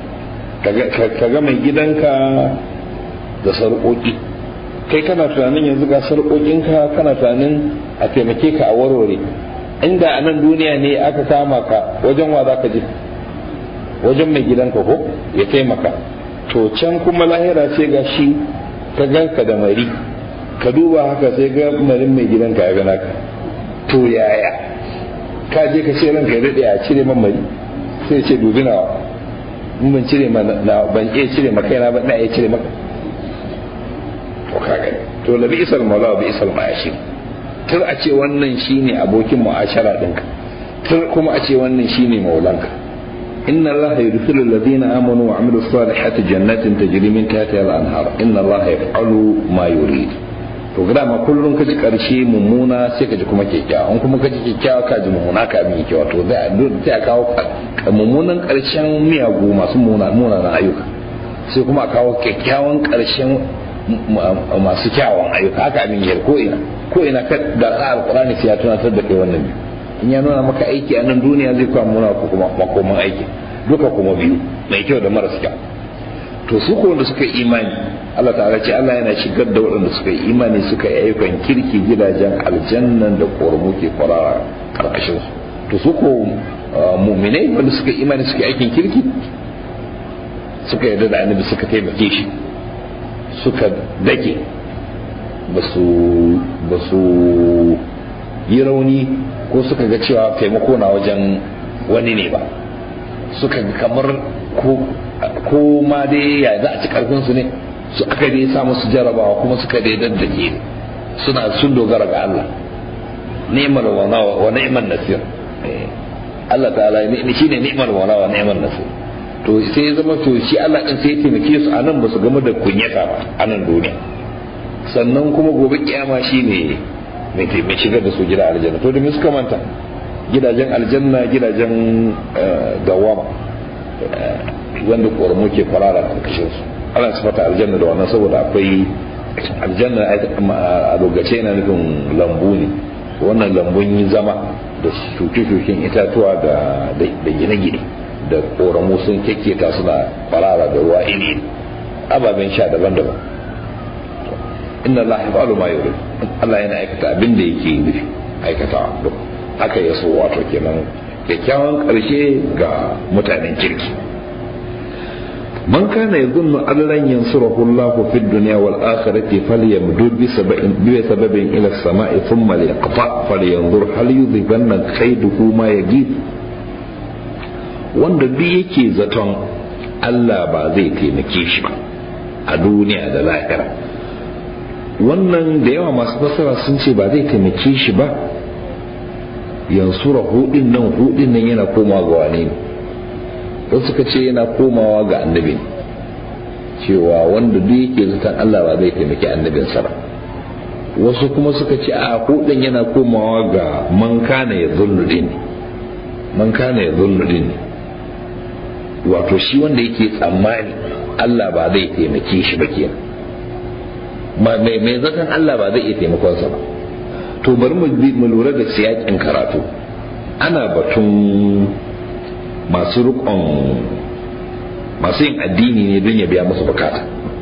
ka ga mai gidanka da sarƙoƙi kai kana tunanin yanzu ga sarƙoƙinka kana tunanin a taimake ka a warware inda a nan duniya ne aka kama ka wajen wa za ka je wajen mai gidanka ko ya taimaka to can kuma lahira sai ga shi ka ganka da mari ka duba haka sai ga marin mai gidanka ya gana ka to yaya ka je ka ce ranka ya daɗe a cire man mari sai ce dubi nawa in ban cire ma ban iya cire ma kaina ba na iya cire maka to ka gani to la bi isal maula bi isal ma'ashi tur a ce wannan shine abokin mu'ashara ɗinka tur kuma a ce wannan shine maulanka إن الله يدخل الذين آمنوا وعملوا الصالحات جنات تجري من تحتها الأنهار إن الله يفعل ما يريد to gida ma kullum ka ji karshe mummuna sai ka ji kuma kyakkyawa in kuma ka ji kyakkyawa ka ji mummuna ka abin kyakkyawa to sai a kawo mummunan karshen miyagu masu munanan ayyuka sai kuma a kawo kyakkyawan karshen masu kyawun ayyuka haka abin yar ko ina ko ina ka da tsara alqur'ani sai ya tunatar da kai wannan in ya nuna maka aiki a nan duniya zai kawo muna kuma makoman aiki duka kuma biyu mai kyau da maras kyau to su ko wanda suka yi imani Allah ta'ala ce Allah yana shigar da waɗanda suka yi imani suka yi ayyukan kirki gidajen aljannan da ƙormu ke kwarara karkashin su to su ko muminai wanda suka yi imani suka yi aikin kirki suka yarda da annabi suka taimake shi suka dake ba su yi rauni ko suka ga cewa taimako na wajen wani ne ba suka kamar ko ma dai ya za a ci karfin su ne su aka dai sa musu jarabawa kuma suka dai daddake suna sun dogara ga Allah ni'mal wana wa ni'mal nasir Allah ta'ala ne shine ni'mal wana wa ni'mal nasir to sai ya zama to shi Allah din sai ya taimake su anan ba su gama da kunyata ba anan duniya sannan kuma gobe kiyama shine mai mai shigar da su gida aljanna to da me suka manta gidajen aljanna gidajen dawama wanda ƙoramu ke kwarara a ƙarƙashin su ana sifata aljanna da wannan saboda akwai aljanna a lokaci yana nufin lambu ne wannan lambun zama da shuke-shuken itatuwa da gine-gine da ƙoramu sun kekketa suna kwarara da ruwa iri ababen sha daban-daban inna Allah ya fa'alu ma yuri Allah yana aikata abin da yake nufi aikata haka ya so wato kenan kyakkyawan ƙarshe ga mutanen kirki man kana yadhunnu an lan yansurahu Allah fi dunya wal akhirati falyamdud bi sababin bi sababin ila as-sama'i thumma liyaqta falyanzur hal yudhibanna kayduhu ma yajid wanda duk yake zaton Allah ba zai taimake shi ba a duniya da lahira wannan da yawa masu fasara sun ce ba zai taimake shi ba yansura hudin nan hudin nan yana komawa ga wane ne wasu suka ce yana komawa ga annabi cewa wanda duk yake zaton Allah ba zai taimaki annabinsa ba wasu kuma suka ce a hudin yana komawa ga man kana ya zulludin man kana ya zulludin wato shi wanda yake tsammani Allah ba zai taimake shi ba kenan mai zaton Allah ba zai iya taimakonsa ba to bari mu lura da siyakin karatu ana batun masu rikon masu yin addini ne don ya biya musu bukata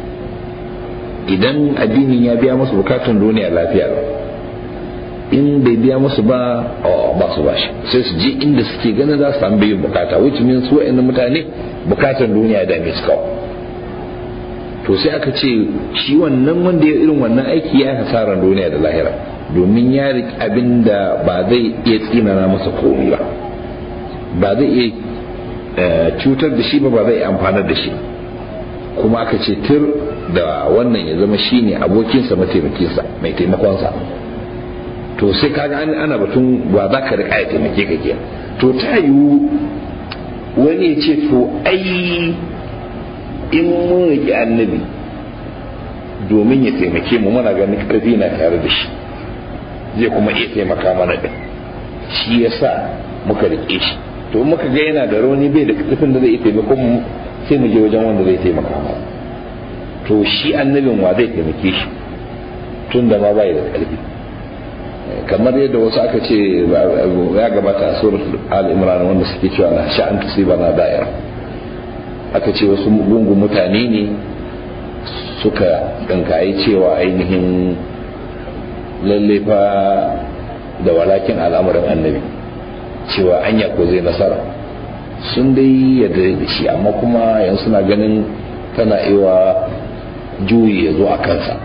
idan addinin ya biya musu bukatun duniya lafiya in bai biya musu ba ba su bashi sai su je inda suke ganin za su samu biyan bukata which means su wa'annan mutane bukatan duniya da mai suka to sai aka ce shi wannan wanda ya irin wannan aiki ya hasaran duniya da lahira domin ya riƙe abin da ba zai iya tsinana masa komai ba ba zai iya cutar da shi ba ba zai amfanar da shi kuma aka ce tir da wannan ya zama shine abokinsa mataimakinsa mai taimakonsa to sai kaga an ana batun ba za ka riƙa ya taimake ka ke to ta yiwu wani ya ce to ai in mun riƙe annabi domin ya taimake mu muna ganin ƙarfi na tare da shi zai kuma iya taimaka mana da shi ya sa muka riƙe shi to muka ga yana da rauni bai da ƙarfin da zai iya taimakon mu sai mu je wajen wanda zai taimaka mana to shi annabin wa zai taimake shi tun da ma bai da ƙarfi kamar yadda wasu aka ce ya gabata a surat al-imran wanda suke cewa na sha'an tusiba na da'ira aka ce wasu gungun mutane ne suka ɗinkaye cewa ainihin lalle fa da walakin al'amarin annabi cewa anya ko zai nasara sun dai yadda da shi amma kuma yanzu suna ganin tana iwa juyi ya zo a kansa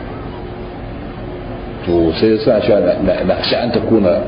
to sai sa shi na sha'an ta kuna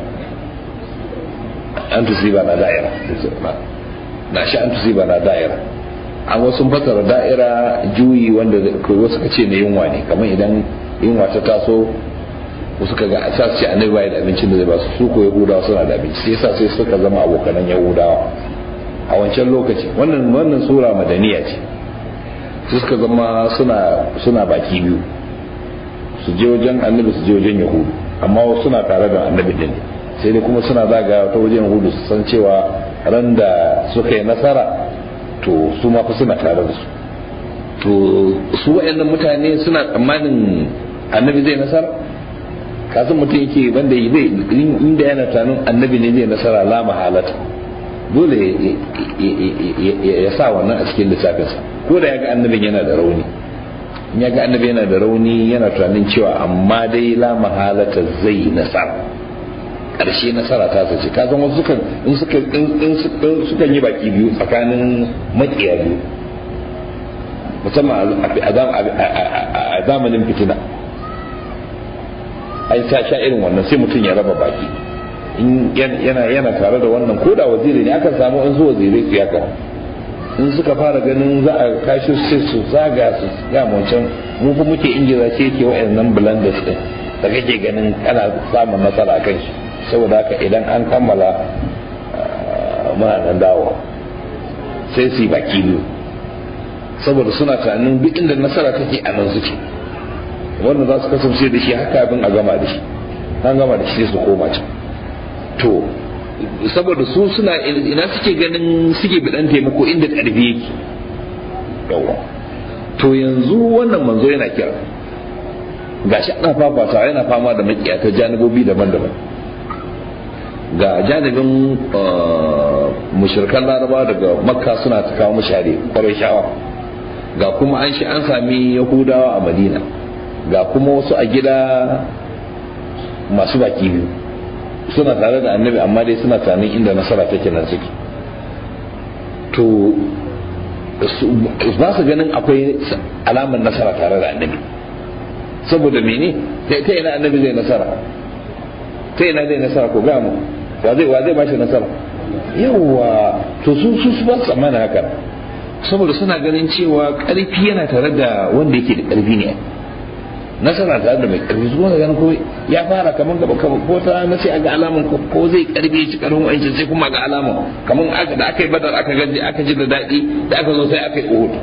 an tusiba na da'ira na sha'an tusiba na da'ira an wasu fasara da'ira juyi wanda wasu ka ce na yunwa ne kamar idan yunwa ta taso wasu ka ga sa su ce annabi bai da abincin da zai ba su su ko yahudawa suna da abinci sai sa sai suka zama abokanan yahudawa a wancan lokaci wannan wannan sura madaniya ce su suka zama suna suna baki biyu su je wajen annabi su je wajen yahudu amma wasu suna tare da annabi din sai dai kuma suna zaga ta wajen yahudu su san cewa ran da suka yi nasara to su ma fa suna tare da su to su waɗannan mutane suna tsammanin annabi zai nasara kasan mutum yake wanda zai inda yana tanin annabi ne zai nasara la mahalata dole ya sa wannan a cikin lissafinsa ko da ya ga annabin yana da rauni in ya ga annabi yana da rauni yana tunanin cewa amma dai la mahalata zai nasara karshe nasara ta sace ka san wasu sukan in suka in sukan yi baki biyu tsakanin makiya biyu musamman a zamanin fitina ai ta sha irin wannan sai mutum ya raba baki in yana yana tare da wannan ko da waziri ne akan samu in su wazirai su yaka in suka fara ganin za a kashi sai su zaga su ya wancan mu fa muke ingiza ce ke wa'annan blenders din da kake ganin ana samun nasara kan shi saboda haka idan an kammala muna nan dawo sai su yi baki biyu saboda suna tunanin duk inda nasara take a nan suke wannan za su kasance da shi haka abin a gama da shi an gama da shi sai su koma can to saboda su suna ina suke ganin suke bidan taimako inda ƙarfi yake yawa to yanzu wannan manzo yana kira gashi ana fafata yana fama da makiya ta janibobi daban-daban ga janibin mushirkan laraba daga makka suna ta kawo mashare kwarai sha'awa ga kuma an shi an sami yahudawa a madina ga kuma wasu a gida masu baki biyu suna tare da annabi amma dai suna tunanin inda nasara take nan suke to ba su ganin akwai alamar nasara tare da annabi saboda mene ta ina annabi zai nasara ta ina zai nasara ko ga mu wa zai wa zai bashi nasara yawa to su su ba su tsammana haka saboda suna ganin cewa karfi yana tare da wanda yake da karfi ne nasara tare da mai karfi su wanda ganin ko ya fara kaman gaba ko ta na sai aga alaman ko zai karfi ya ci karfin wa'anci sai kuma ga alaman kaman aka da aka yi badar aka gaji aka ji da daɗi da aka zo sai aka yi uhud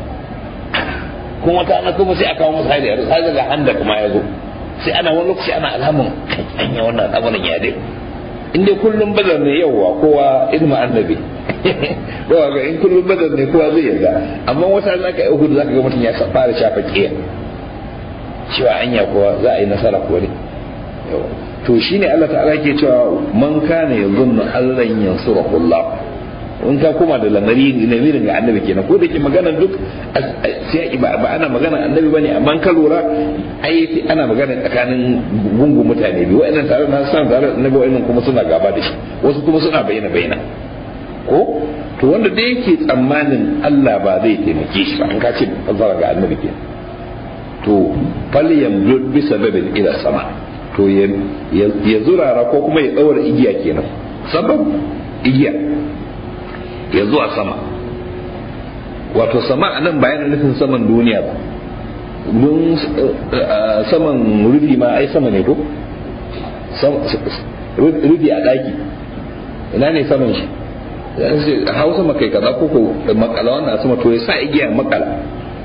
kuma ta na kuma sai aka kawo musu hari har daga handa kuma ya zo sai ana wani lokaci ana alaman anya wannan al'amarin ya dai in dai kullum badar ne yauwa kowa ilma annabi ba ga in kullum badar ne kowa zai yarda amma wata ran aka yi uhud zaka ga mutum ya fara shafa kiya cewa anya kowa za a yi nasara ko ne to shine Allah ta'ala ke cewa man kana yazunnu allan yansurahullah in ka koma da lamari lamirin ga annabi kenan ko da ke magana duk sai ba ana magana annabi bane amma ka lura ai ana magana tsakanin gungun mutane biyu wa'annan tare na san tare annabi wa'annan kuma suna gaba da shi wasu kuma suna bayyana bayyana ko to wanda da yake tsammanin Allah ba zai taimake shi ba an ka ce fasara ga annabi kenan to falyam bi sababin ila sama to ya zurara ko kuma ya daura igiya kenan sabab igiya ya zuwa sama wato sama a nan bayan nufin saman duniya ba don saman rufi ma ai sama ne ko rufi a ɗaki ina ne saman shi hau sama kai kaza ko ko makala wannan sama to ya sa igiya makala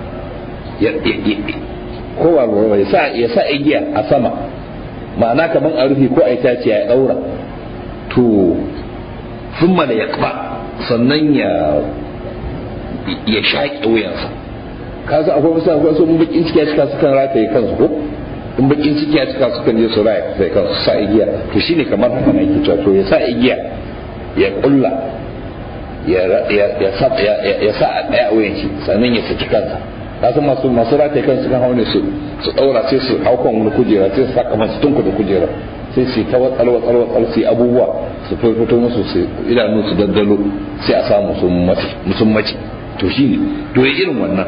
ko ba ya sa ya sa igiya a sama ma'ana kaman a rufi ko a itace ya daura to sun da ya sannan ya ya shaƙe wuyansa ka san akwai wasu akwai wasu bakin ciki ya cika su kan rataye kansu ko in bakin ciki ya cika su kan je su raya sai kansu sa igiya to shine kamar haka na yake cewa to ya sa igiya ya kulla ya ya sa ya sa a daya wuyan shi sannan ya saki kansa ka san masu masu rataye kansu kan haune su su daura sai su hau kan wani kujera sai su saka masu tunku da kujera sai su ta watsal watsal watsal su abubuwa su fito musu su idanu su daddalo sai a samu sun mace to shi ne to ya irin wannan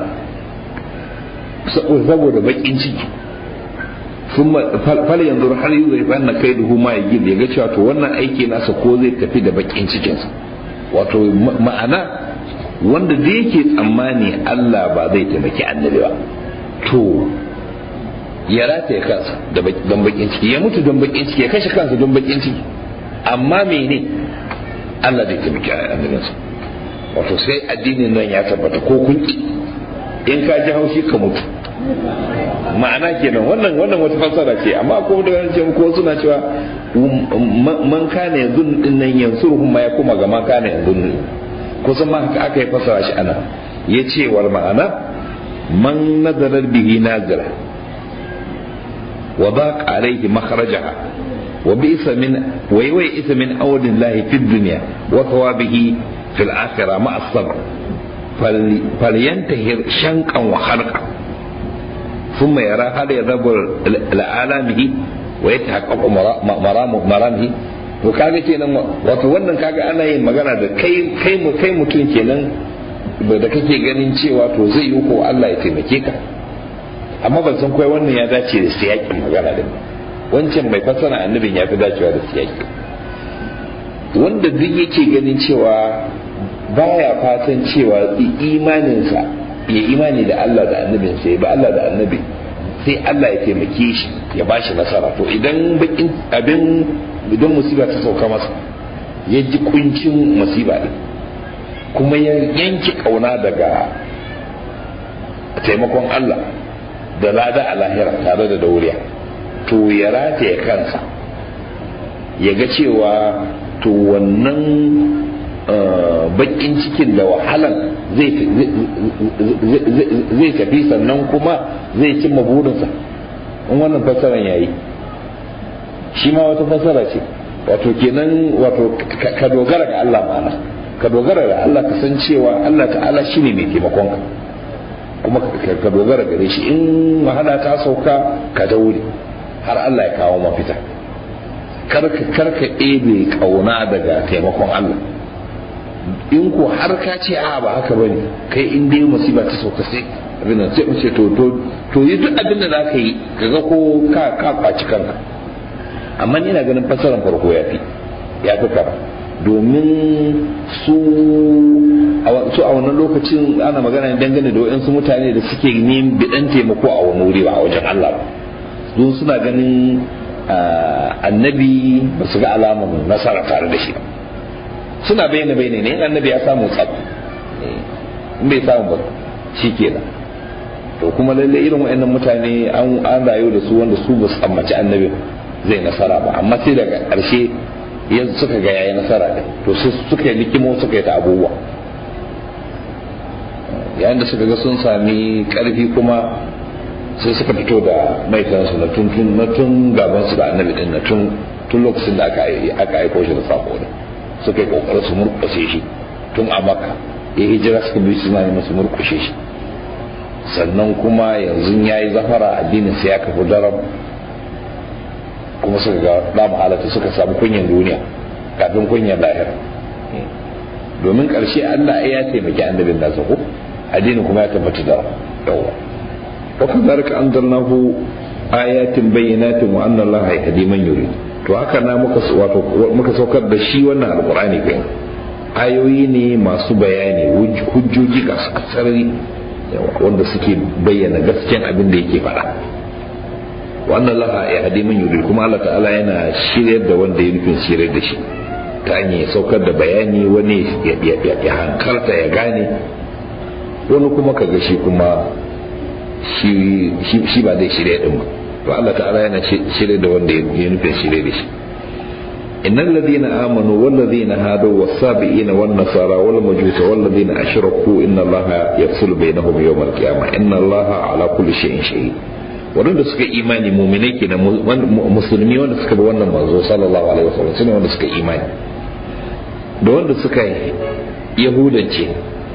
saboda bakin ciki sun fal yanzu har yi zai fa na kai duhu ma ya ya ga cewa to wannan aiki nasa ko zai tafi da bakin cikinsa wato ma'ana wanda da yake tsammani Allah ba zai taimaki annabi ba to ya rataye kansa don bakin ciki ya mutu don bakin ciki ya kashe kansa don bakin ciki amma mene Allah zai taimaki annabinsa wato sai addinin nan ya tabbata ko kun ki in ka ji haushi ka mutu ma'ana kenan wannan wannan wata fassara ce amma ko da ce ko suna cewa man kana yanzu din nan yansuruhum ma ya kuma ga man kana yanzu kusan ma haka aka yi fassara shi ana yace wal ma'ana man nazarar bihi nazira وضاق عليه مخرجها وبئس من ويئس من أول الله في الدنيا وثوابه في الآخرة مع الصبر فلينتهر شنقا وخرقا ثم يرى هل يذهب لآلامه ويتحقق مرامه مرامه to kaga kenan wato wannan kaga ana yin magana da kai kai mu kai mutum kenan da kake ganin cewa to zai yi ko Allah ya taimake ka amma ban san kai wannan ya dace da siyakin magana din wancan mai fassara annabin ya fi dacewa da siyaki wanda duk yake ganin cewa baya fatan cewa imaninsa ya imani da Allah da annabinsa ya ba Allah da annabi sai Allah ya taimake shi ya bashi nasara to idan bakin abin idan musiba ta sauka masa ya ji kuncin musiba din kuma ya yanki kauna daga taimakon Allah da lada a lahira tare da dauriya to ya rataye kansa ya ga cewa to wannan bakin cikin da wahalan zai tafi sannan kuma zai cimma burinsa in wannan fassaran ya yi shi ma wata fassara ce wato kenan wato ka dogara ga Allah ma'ana ka dogara ga Allah ka san cewa Allah ta'ala shine mai taimakonka kuma ka dogara gare shi in wahala ta sauka ka daure har Allah ya kawo mafita karka karka ɗebe kauna daga taimakon Allah in ko har ka ce a ba haka bane kai in dai musiba ta sauka sai abin nan sai ce to to to yi duk abin da zaka yi kaga ko ka ka kwaci kanka amma ni ina ganin fasaran farko ya fi ya fi kama domin su su a wannan lokacin ana magana dangane da waɗansu mutane da suke neman bidan taimako a wani wuri ba a wajen Allah ba don suna ganin annabi ba su ga alamun nasara tare da shi ba suna bayyana bayyana ne in annabi ya samu tsab in bai samu ba shi kenan to kuma lalle irin waɗannan mutane an rayu da su wanda su ba su tsammaci annabi zai nasara ba amma sai daga ƙarshe yanzu suka ga yayi nasara ɗin to su suka yi likimo suka yi ta abubuwa yayin da suka ga sun sami ƙarfi kuma sai suka fito da maitansu na tun na tun gaban su da annabi din na tun tun lokacin da aka aka aiko shi da sako din suka yi kokarin su murƙushe shi tun a maka ya hijira suka bi suna neman su murkushe shi sannan kuma yanzu ya yi zafara addinin sai ya kafi daram kuma suka ga damu halatta suka samu kunyan duniya kafin kunyan lahira domin ƙarshe Allah ya taimaki annabin nasa ko addini kuma ya tabbata da yawa wa kadhalika anzalnahu ayatin bayyinatin wa anna Allah yahdi man yurid to haka na muka wato muka saukar da shi wannan alqur'ani kai ayoyi ne masu bayani hujjoji ga sarari wanda suke bayyana gaskiyan abin da yake faɗa wannan laha ya hadi man yurid kuma Allah ta'ala yana shiryar da wanda ya nufin shiryar da shi ta hanyar saukar da bayani wani ya hankalta ya gane wani kuma kaga shi kuma shi ba zai shirya din ba to Allah ta'ala yana shirya da wanda ya nufin shirya da shi إن الذين آمنوا والذين هادوا والسابئين والنصارى والمجوس والذين أشركوا إن الله يفصل بينهم يوم القيامة إن الله على كل شيء شهيد waɗanda suka imani muminai ke da musulmi wanda suka bi wannan manzo sallallahu alaihi wasallam sune wanda suka imani da wanda suka yahudance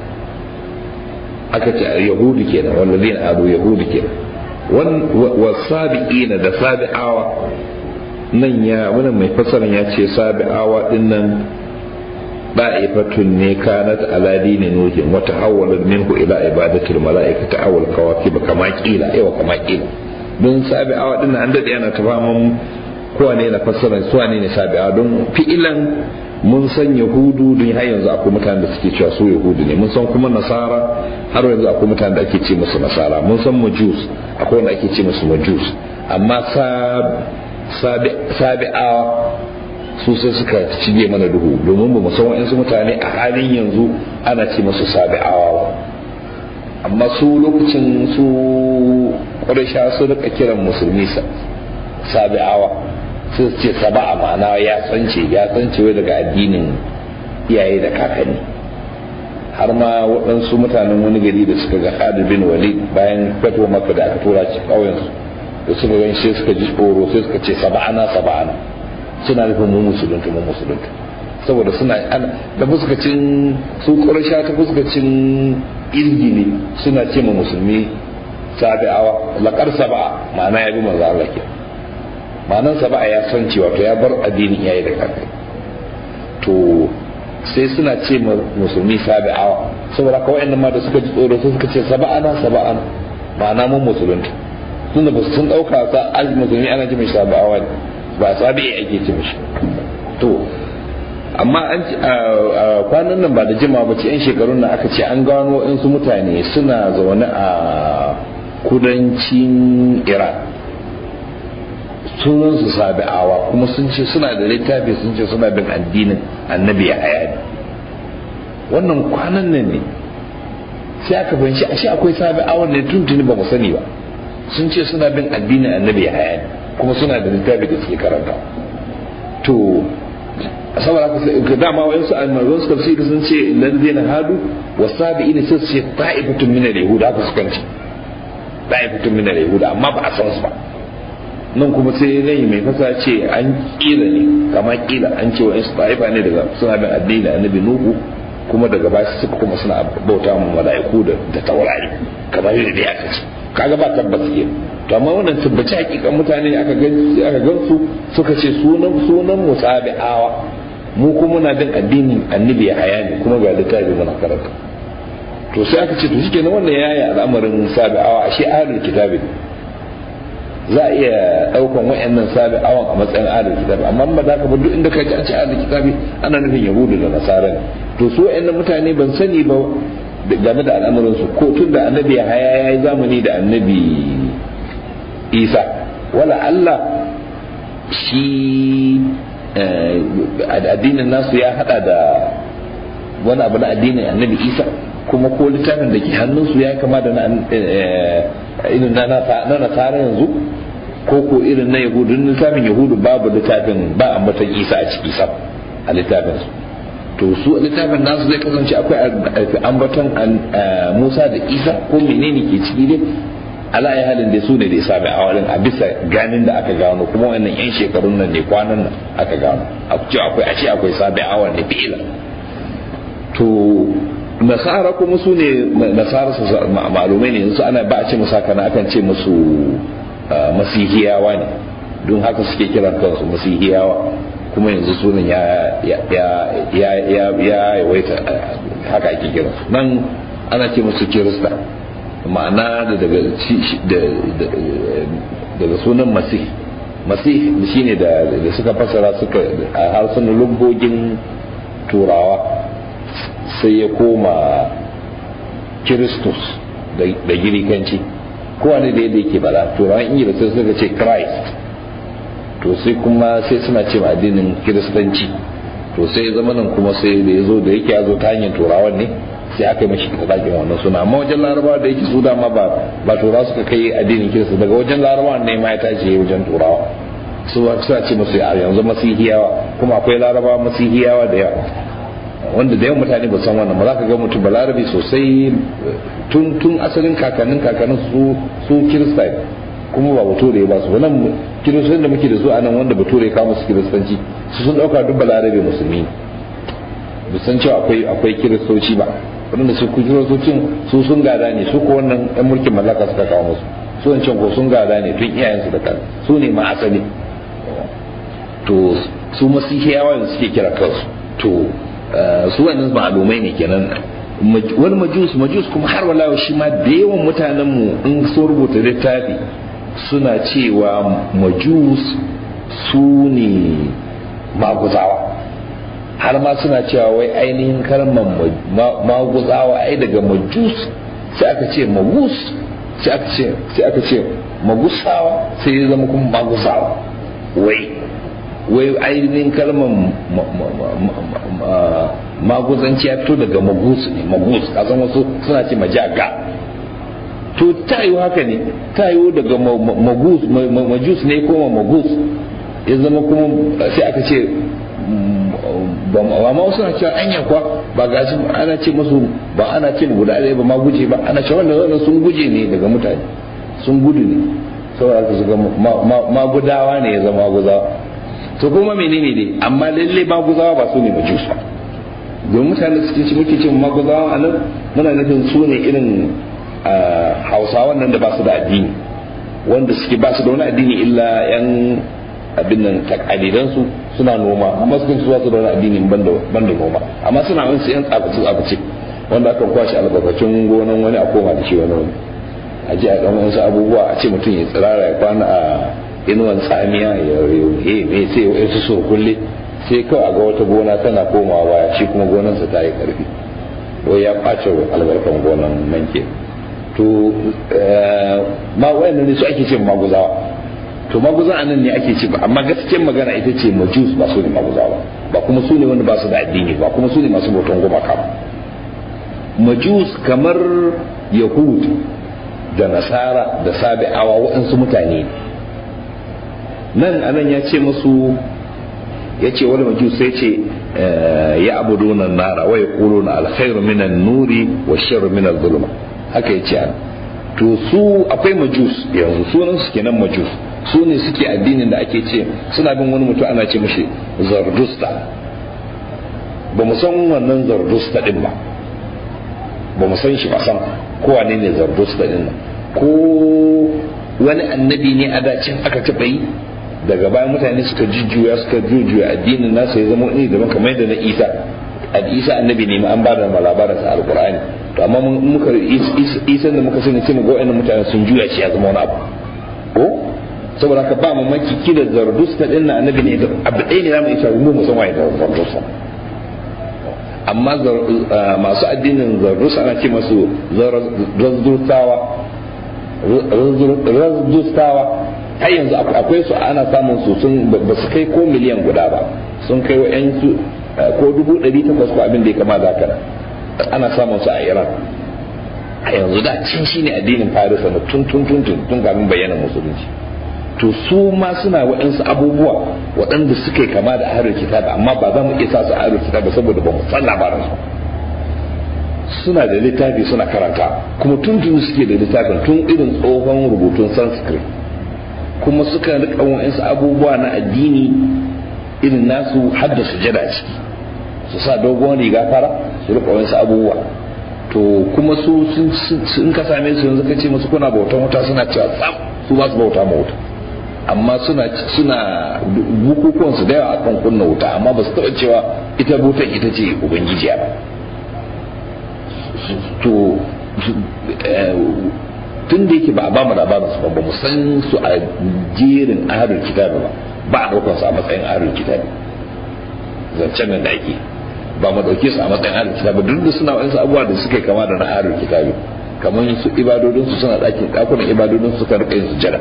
aka ce yahudu kenan wanda zai ado yahudu kenan wa sabi'ina da sabi'awa nan ya wannan mai fasaran ya ce sabi'awa din nan da'ifatun ne kanat ala dini nuhin wa tahawwalat minhu ila ibadatil mala'ikati awal kawakib kama kila yawa kama kila don sabi'awa din an dade ana ta faman kowane na fasaran su ne sabi'awa don fi'ilan mun san yahudu don har yanzu akwai mutanen da suke cewa su yahudu ne mun san kuma nasara har yanzu akwai mutanen da ake ce musu nasara mun san majus akwai wanda ake ce musu majus amma sabi'awa su sai suka cige mana duhu domin ba mu san wa'insu mutane a halin yanzu ana ce musu sabi'awa amma su lokacin su ƙwarisha su rika kiran musulmi sabi'awa sai su ce saba'a ma'ana ya tsance ya tsance wai daga addinin iyaye da kakanni har ma waɗansu mutanen wani gari da suka ga Khalid bin Walid bayan fatuwa maka da aka tura shi ƙauyen su da suka gan shi suka ji tsoro sai suka ce saba'ana saba'ana suna nufin mu musulunta mu musulunta saboda suna da fuskacin su ƙurasha ta fuskacin izgili suna ce ma musulmi sabi'awa laƙar saba'a ma'ana ya bi manzo Allah ke ma'anan saba'a ya san cewa to ya bar addinin iyaye da kakai to sai suna ce ma musulmi sabi'awa saboda kawai nan ma da suka ji tsoro sai suka ce saba'ana saba'ana ma'ana mun musulunta tunda ba sun ɗauka sa al musulmi ana ji mai sabi'awa ne ba sabi'i ake ce mishi to amma an kwanan nan ba da jima ba ce yan shekarun nan aka ce an gano su mutane suna zaune a kudancin iran sunan su sabi'awa kuma sun ce suna da littafi sun ce suna bin addinin annabi ya haya wannan kwanan nan ne sai aka fahimci ashe akwai sabi'awan ne tuntuni ba mu sani ba sun ce suna bin addinin annabi ya haya kuma suna da littafi da suke karanta to saboda haka sai dama wayan su almarzon su tafsiri sun ce ladina hadu wasabi'ina sai su ce ta'ifatun min al-yahuda haka suka ce ta'ifatun min al-yahuda amma ba a san su ba nan kuma sai rai mai fasa ce an kila ne kama kila an ce wayan su ta'ifa ne daga suna bin addini da annabi nuhu kuma daga baya suka kuma suna bauta mu mala'iku da taurari kamar yadda dai aka ce kaga ba tabbas ke to amma wannan tabbaci hakikan mutane aka gan aka gan su suka ce sunan sunan musabi'awa mu kuma muna bin addinin annabi ya haya ne kuma ga littafi muna karanta to sai aka ce to shike nan wannan yayi al'amarin sabi'awa ashe ahlul kitabi za a iya daukan wayannan sabi'awan a matsayin ahlul kitabi amma ba za ka ba duk inda ka ji an ce ahlul kitabi ana nufin yahudu da nasara ne to su wayannan mutane ban sani ba game da al'amarin su ko tun da annabi ya haya yayi zamani da annabi isa wala Allah shi addinin nasu ya hada da wani abu na addinin annabi isa kuma ko littafin da ke hannunsu ya kama da na irin na nasara yanzu ko ko irin na yahudu littafin yahudu babu littafin ba ambatan isa a ciki sam a littafin su to su littafin nasu zai kasance akwai ambaton musa da isa ko menene ke ciki dai ala ya halin da su ne da isa mai awalin a bisa ganin da aka gano kuma wannan yan shekarun nan ne kwanan nan aka gano a ce akwai a ce akwai sabai awal ne fi'ila to nasara kuma su ne nasara su malumai ne yanzu ana ba a ce musu haka na akan ce musu masihiyawa ne don haka suke kiran kansu masihiyawa kuma yanzu sunan ya ya ya ya yawaita haka ake kira nan ana ce musu kirista ma'ana da daga daga sunan masih masih shine da da suka fasara suka a harsunan lungogin turawa sai ya koma kiristus da girikanci kowane da yadda yake bala turawan ingila sai suka ce christ to sai kuma sai suna ce addinin kiristanci to sai zama nan kuma sai da ya zo da yake ya zo ta hanyar turawan ne sai aka yi mashi zakin wannan suna amma wajen larabawa da yake su dama ba ba turawa suka kai addinin kirista daga wajen larabawa ne ma ya tashi wajen turawa su suna ce musu yanzu masihiyawa kuma akwai larabawa masihiyawa da yawa wanda da yawan mutane ba san wannan ba za ka ga mutum balarabi sosai tun tun asalin kakannin kakannin su su kirista kuma ba bature ba su wannan kiristoci da muke da su a nan wanda bature ya kawo musu kiristanci su sun dauka duk balarabe musulmi ba san cewa akwai akwai kiristoci ba wanda su ku kiristocin su sun gada ne su ko wannan yan mulkin mallaka suka kawo musu su wancan ko sun gada ne tun iyayensu da kan su ne ma asali to su masihiyawa yanzu suke kira kansu to su wannan ma'alumai ne kenan wani majus majus kuma har wala shi ma da yawan mutanen mu in sun rubuta littafi suna cewa majus su ne maguzawa har ma suna cewa wai ainihin kalmar maguzawa ai daga majus sai aka ce magus sai aka ce sai aka ce magusawa sai ya zama kuma maguzawa wai wai ainihin kalmar maguzanci ya fito daga magus ne magus kasan wasu suna ce majaga to ta yi haka ne ta yi daga magus majus ne kuma magus ya zama kuma sai aka ce ba ma wasu na cewa anya kwa ba ga shi ana ce musu ba ana ce guda ɗaya ba ma guje ba ana cewa wanda sun guje ne daga mutane sun gudu ne saboda su ga magudawa ne ya zama maguzawa to kuma menene dai amma lalle maguzawa ba su ne majus ba don mutane suke ci muke cin maguzawa a nan muna nufin su ne irin hausawan nan da ba su da addini wanda suke ba su da wani addini illa yan abin nan takalidan su suna noma amma sukan su su da wani addini ban da noma amma suna wani su yan tsabaci tsabaci wanda aka kwashe albarkacin gonan wani a koma da shi wani wani a ji a dan wasu abubuwa a ce mutum ya tsirara ya kwana a inuwan tsamiya ya yi mai sai ya su so kulle sai kawai a ga wata gona tana komawa baya shi kuma gonansa ta yi karfi wai ya ɓace albarkan gonan nan ke to ma wayannan ne su ake ce maguzawa to maguza a nan ne ake ce ba amma gaskiyar magana ita ce majus ba su ne maguzawa ba kuma su ne wanda ba su da addini ba kuma su ne masu bautan gumaka ba majus kamar yahud da nasara da sabi'awa waɗansu mutane nan anan ya ce musu ya ce wani majus sai ce ya abuduna nara wa yaquluna alkhairu minan nuri wa sharru minal zulma haka ya ce an to su akwai majus yanzu sunan su kenan majus su ne suke addinin da ake ce suna bin wani mutum ana ce mashi zardusta ba mu san wannan zardusta din ba ba mu san shi ba san ko wane ne zardusta din nan ko wani annabi ne a dacin aka taɓa yi daga bayan mutane suka jujjuya suka jujjuya addinin nasa ya zama ni daban kamar yadda na isa isa annabi ne an ba da labarin sa alqur'ani to amma muka isa da muka sani cewa ga wayannan mutane sun juya shi ya zama wani abu ko saboda haka ba mamaki kila zardusta din na annabi ne abu ɗaya ne zamu isa mu mu san waye zardusta amma masu addinin zardusta ana ce masu razdustawa razdustawa har yanzu akwai su ana samun su sun ba su kai ko miliyan guda ba sun kai wa'yansu ko dubu ɗari takwas ko abin da ya kama da haka ana samun su a iran a yanzu da cin shi ne addinin farisa na tun tun tun tun tun kafin bayyana musulunci to su ma suna waɗansu abubuwa waɗanda suke kama da ahlul kitab amma ba za mu iya sa su ahlul kitab saboda ba mu san labarin su suna da littafi suna karanta kuma tun tun suke da littafin tun irin tsohon rubutun sanskrit kuma suka rika wa'insu abubuwa na addini irin nasu hadda sujada ciki su sa dogon riga fara su rika wasu abubuwa to kuma su in ka same su yanzu ka ce musu kuna bautan wuta suna cewa tsam su ba su bauta ma wuta amma suna suna bukukuwan su da yawa akan kunna wuta amma ba su taɓa cewa ita butan ita ce ubangiji ba to tun da yake ba a ba mu labarin su ba ba mu san su a jerin ahlul kitabi ba ba a ɗaukar su a matsayin ahlul kitabi zancen nan da ake ba mu dauke su a matsayin ahlul kitabi duk da suna wani abubuwa da suka kama da na ahlul kitabi kamar su ibadodin su suna dakin dakunan ibadodin su kan rika yin sujada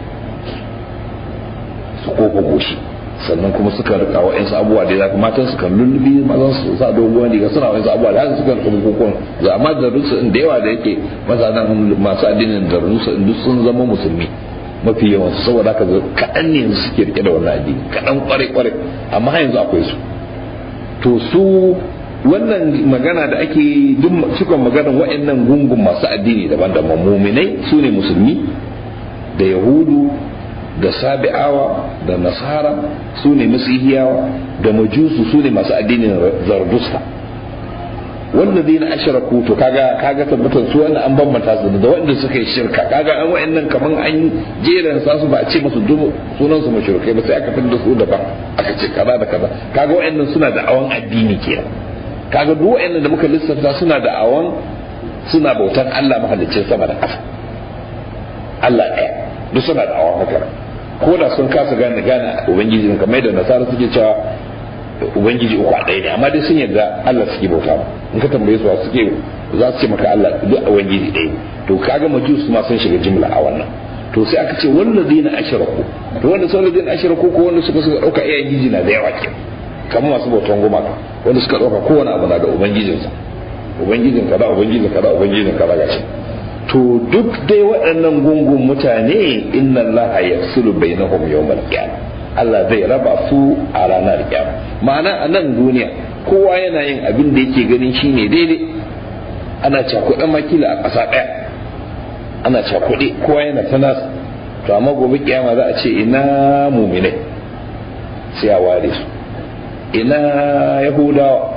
su kofa goshi sannan kuma suka rika wa'ansu abubuwa da ya matan su kan lullubi mazan su sa doguwan riga suna wa'ansu abubuwa da haka suka rika bukukuwan za amma da rusu da yawa da yake mazanan masu addinin da rusu duk sun zama musulmi mafi yawan su saboda haka kaɗan ne yanzu suke rike da wannan addini kaɗan kwarai kwarai amma har yanzu akwai su to su wannan magana da ake duk sukan magana wa'annan gungun masu addini daban-daban muminai su ne musulmi da yahudu da sabi'awa da nasara su ne masihiyawa da majusu su ne masu addinin zardusta wanda zai na ashiraku to kaga kaga tabbatar su wannan an bambanta su da wanda suka yi shirka kaga an wa'annan kaman an jeran sa su ba a ce musu dubu sunan su mushrikai ba sai aka fitar da su daban aka ce kaza da kaza kaga wa'annan suna da awan addini kenan kaga duk wa'annan da muka lissafta suna da awan suna bautan Allah mahaliccin sama da ƙasa Allah ɗaya duk suna da awan haka ko da sun kasa gane gane ubangiji kamar da nasara suke cewa ubangiji uku a ɗaya ne amma dai sun yarda Allah suke bauta in ka tambaye su suke za su ce maka Allah duk ubangiji ɗaya ne to kaga majus ma sun shiga jimla a wannan to sai aka ce wallazina ashraku to wanda sun wallazina ashraku ko wanda suka suka dauka iyayen giji na da yawa ke kamar masu bautan gumaka wanda suka dauka kowane abu na da ubangijinsa ubangijin kaza ubangijin kaza ubangijin kaza gashi to duk dai waɗannan gungun mutane inna Allah yafsulu bainahum yawmal qiyamah Allah zai raba su a ranar kiyama ma'ana a nan duniya kowa yana yin abin da yake ganin shine daidai ana cakuɗe makila a ƙasa ɗaya ana cakuɗe kowa yana ta nasa to amma gobe kiyama za a ce ina muminai sai a ware su ina yahudawa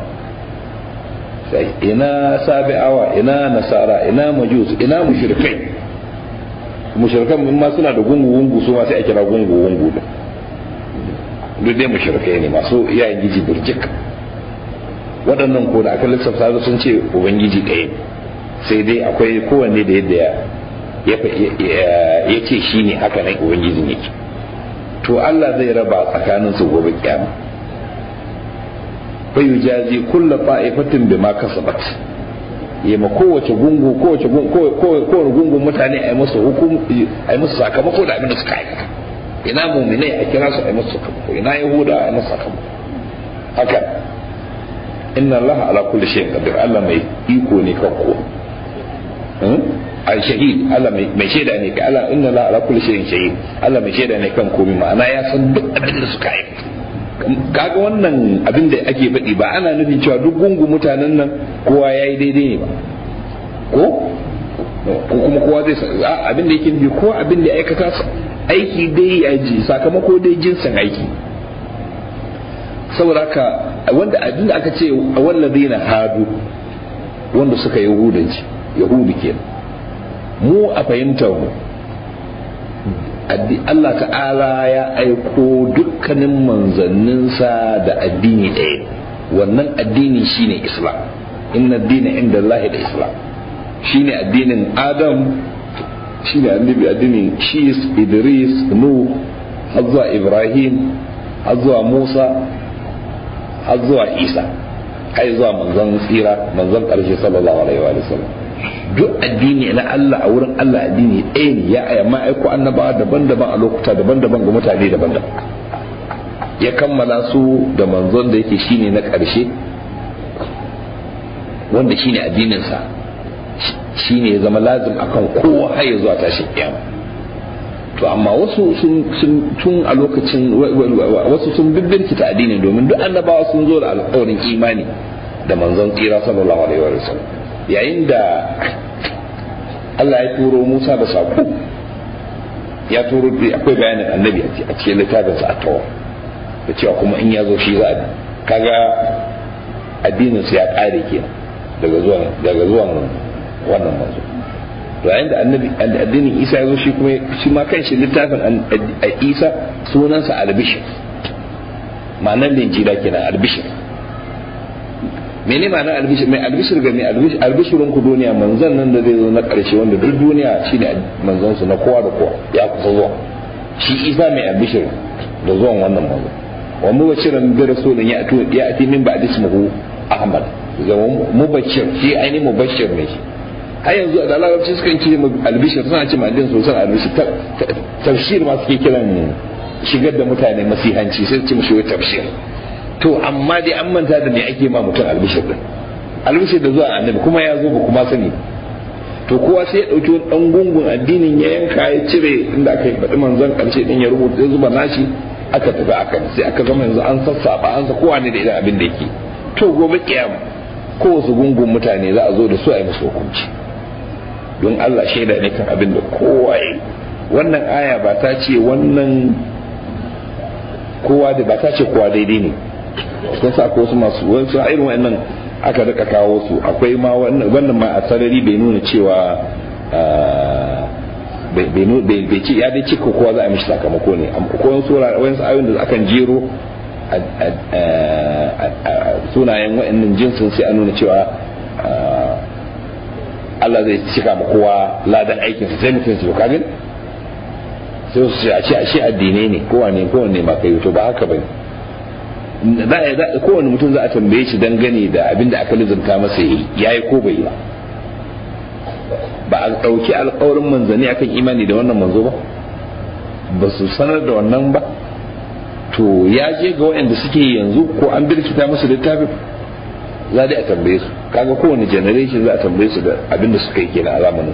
sai ina sabi'awa ina nasara ina majus ina mushrikai mushrikan ma suna da gungu-gungu su ma sai a kira gungu-gungu da duk dai mushrikai ne masu iyayen giji birjik waɗannan ko da aka lissafta sun ce ubangiji ɗaya sai dai akwai kowanne da yadda ya ce shi ne haka nan ubangijin yake to Allah zai raba tsakanin su gobe kiyama fa yujazi kulla ta'ifatin bima kasabat ya ma kowace gungu kowace kowace gungun mutane a yi musu hukum a yi musu sakamako da abin da suka aikata ina muminai a kira su a yi musu sakamako ina yahuda a yi musu sakamako haka inna allaha ala kulli shay'in qadir Allah mai iko ne kan ko al shahid Allah mai shaida ne ka Allah inna allaha ala kulli shay'in shahid Allah mai shaida ne kan komai ma'ana ya san duk abin da suka aikata kaga wannan abin da ake faɗi ba ana nufin cewa duk gungu mutanen nan kowa yayi daidai ne ba ko ko kuma kowa zai abin da yake nufi ko abin da aikata aiki dai ya ji sakamako dai jinsin aiki saboda haka wanda abin da aka ce wallazi na hadu wanda suka yahudanci yahudu kenan mu a fahimtar mu Allah ta'ala ya aiko dukkanin manzanninsa da addini ɗaya wannan addini shine islam inna addini inda Allah da islam shine addinin adam shine annabi addinin shis idris nuh har zuwa ibrahim har zuwa musa har zuwa isa har zuwa manzon tsira manzon ƙarshe sallallahu alaihi wa sallam duk addini na Allah a wurin Allah addini ɗaya ne ya aya ma'aiko annabawa daban-daban a lokuta daban-daban ga mutane daban-daban ya kammala su da manzon da yake shine na ƙarshe wanda shine addininsa shine ya zama lazim akan kowa har ya zuwa tashin kiyama to amma wasu sun tun a lokacin wasu sun bibbirkita addini domin duk annabawa sun zo da alƙawarin imani da manzon tsira sallallahu alaihi wa sallam yayin da Allah ya turo Musa da saƙo ya turo akwai bayanin annabi a cikin littafin sa a tawa da cewa kuma in ya zo shi za a kaga addinin su ya kare kenan daga zuwan daga zuwan wannan manzo to yayin da annabi addinin Isa ya zo shi kuma shi ma kanshi littafin Isa sunansa albishir ma'anar linjila kenan albishir mene ma'anar albishir mai albishir ga mai albishirin ku duniya manzon nan da zai zo na karshe wanda duk duniya shine manzon su na kowa da kowa ya kusa zuwa shi Isa mai albishir da zuwan wannan manzo wa mubashiran bi rasulin ya atu ya ati min ba'd ismuhu ahmad zama mubashir shi ainihin mubashir ne shi har yanzu da larabci sukan ce albishir suna ce ma'adin sosan albishir tafshir ma suke kiran shigar da mutane masihanci sai ce mashi tafshir to amma dai an manta da me ake ma mutum albishir din albishir da zuwa annabi kuma ya zo ba kuma sani to kowa sai ya dauki wani dan gungun addinin ya yanka ya cire inda aka yi faɗi manzon karshe din ya rubuta ya zuba nashi aka tafi aka sai aka zama yanzu an sassaba an sa kowa ne da irin abin da yake to gobe kiyama ko wasu gungun mutane za a zo da su a yi musu hukunci don Allah shaida ne kan abin da kowa yi wannan aya ba ta ce wannan kowa da ba ta ce kowa daidai ne kun sa akwai wasu masu wasu irin wa'annan aka rika kawo su akwai ma wannan ma a sarari bai nuna cewa bai ce ya dai ce ko kowa za a mishi sakamako ne ko wani sura wani ayoyin da akan jero sunayen wa'annan jinsin sai a nuna cewa Allah zai cika ma kowa ladan aikinsa sai mutum su ka gani sai su ce a ce a shi addinai ne kowane kowane ma kai to ba haka bane kowane mutum za a tambaye shi dangane da abin da aka lizanta masa yi yayi ko bai ba ba a ɗauki alƙawarin manzanni akan imani da wannan manzo ba ba su sanar da wannan ba to ya je ga waɗanda suke yanzu ko an birkita musu littafin za dai a tambaye su kaga kowane generation za a tambaye su da abin da suka yi kenan a zamanin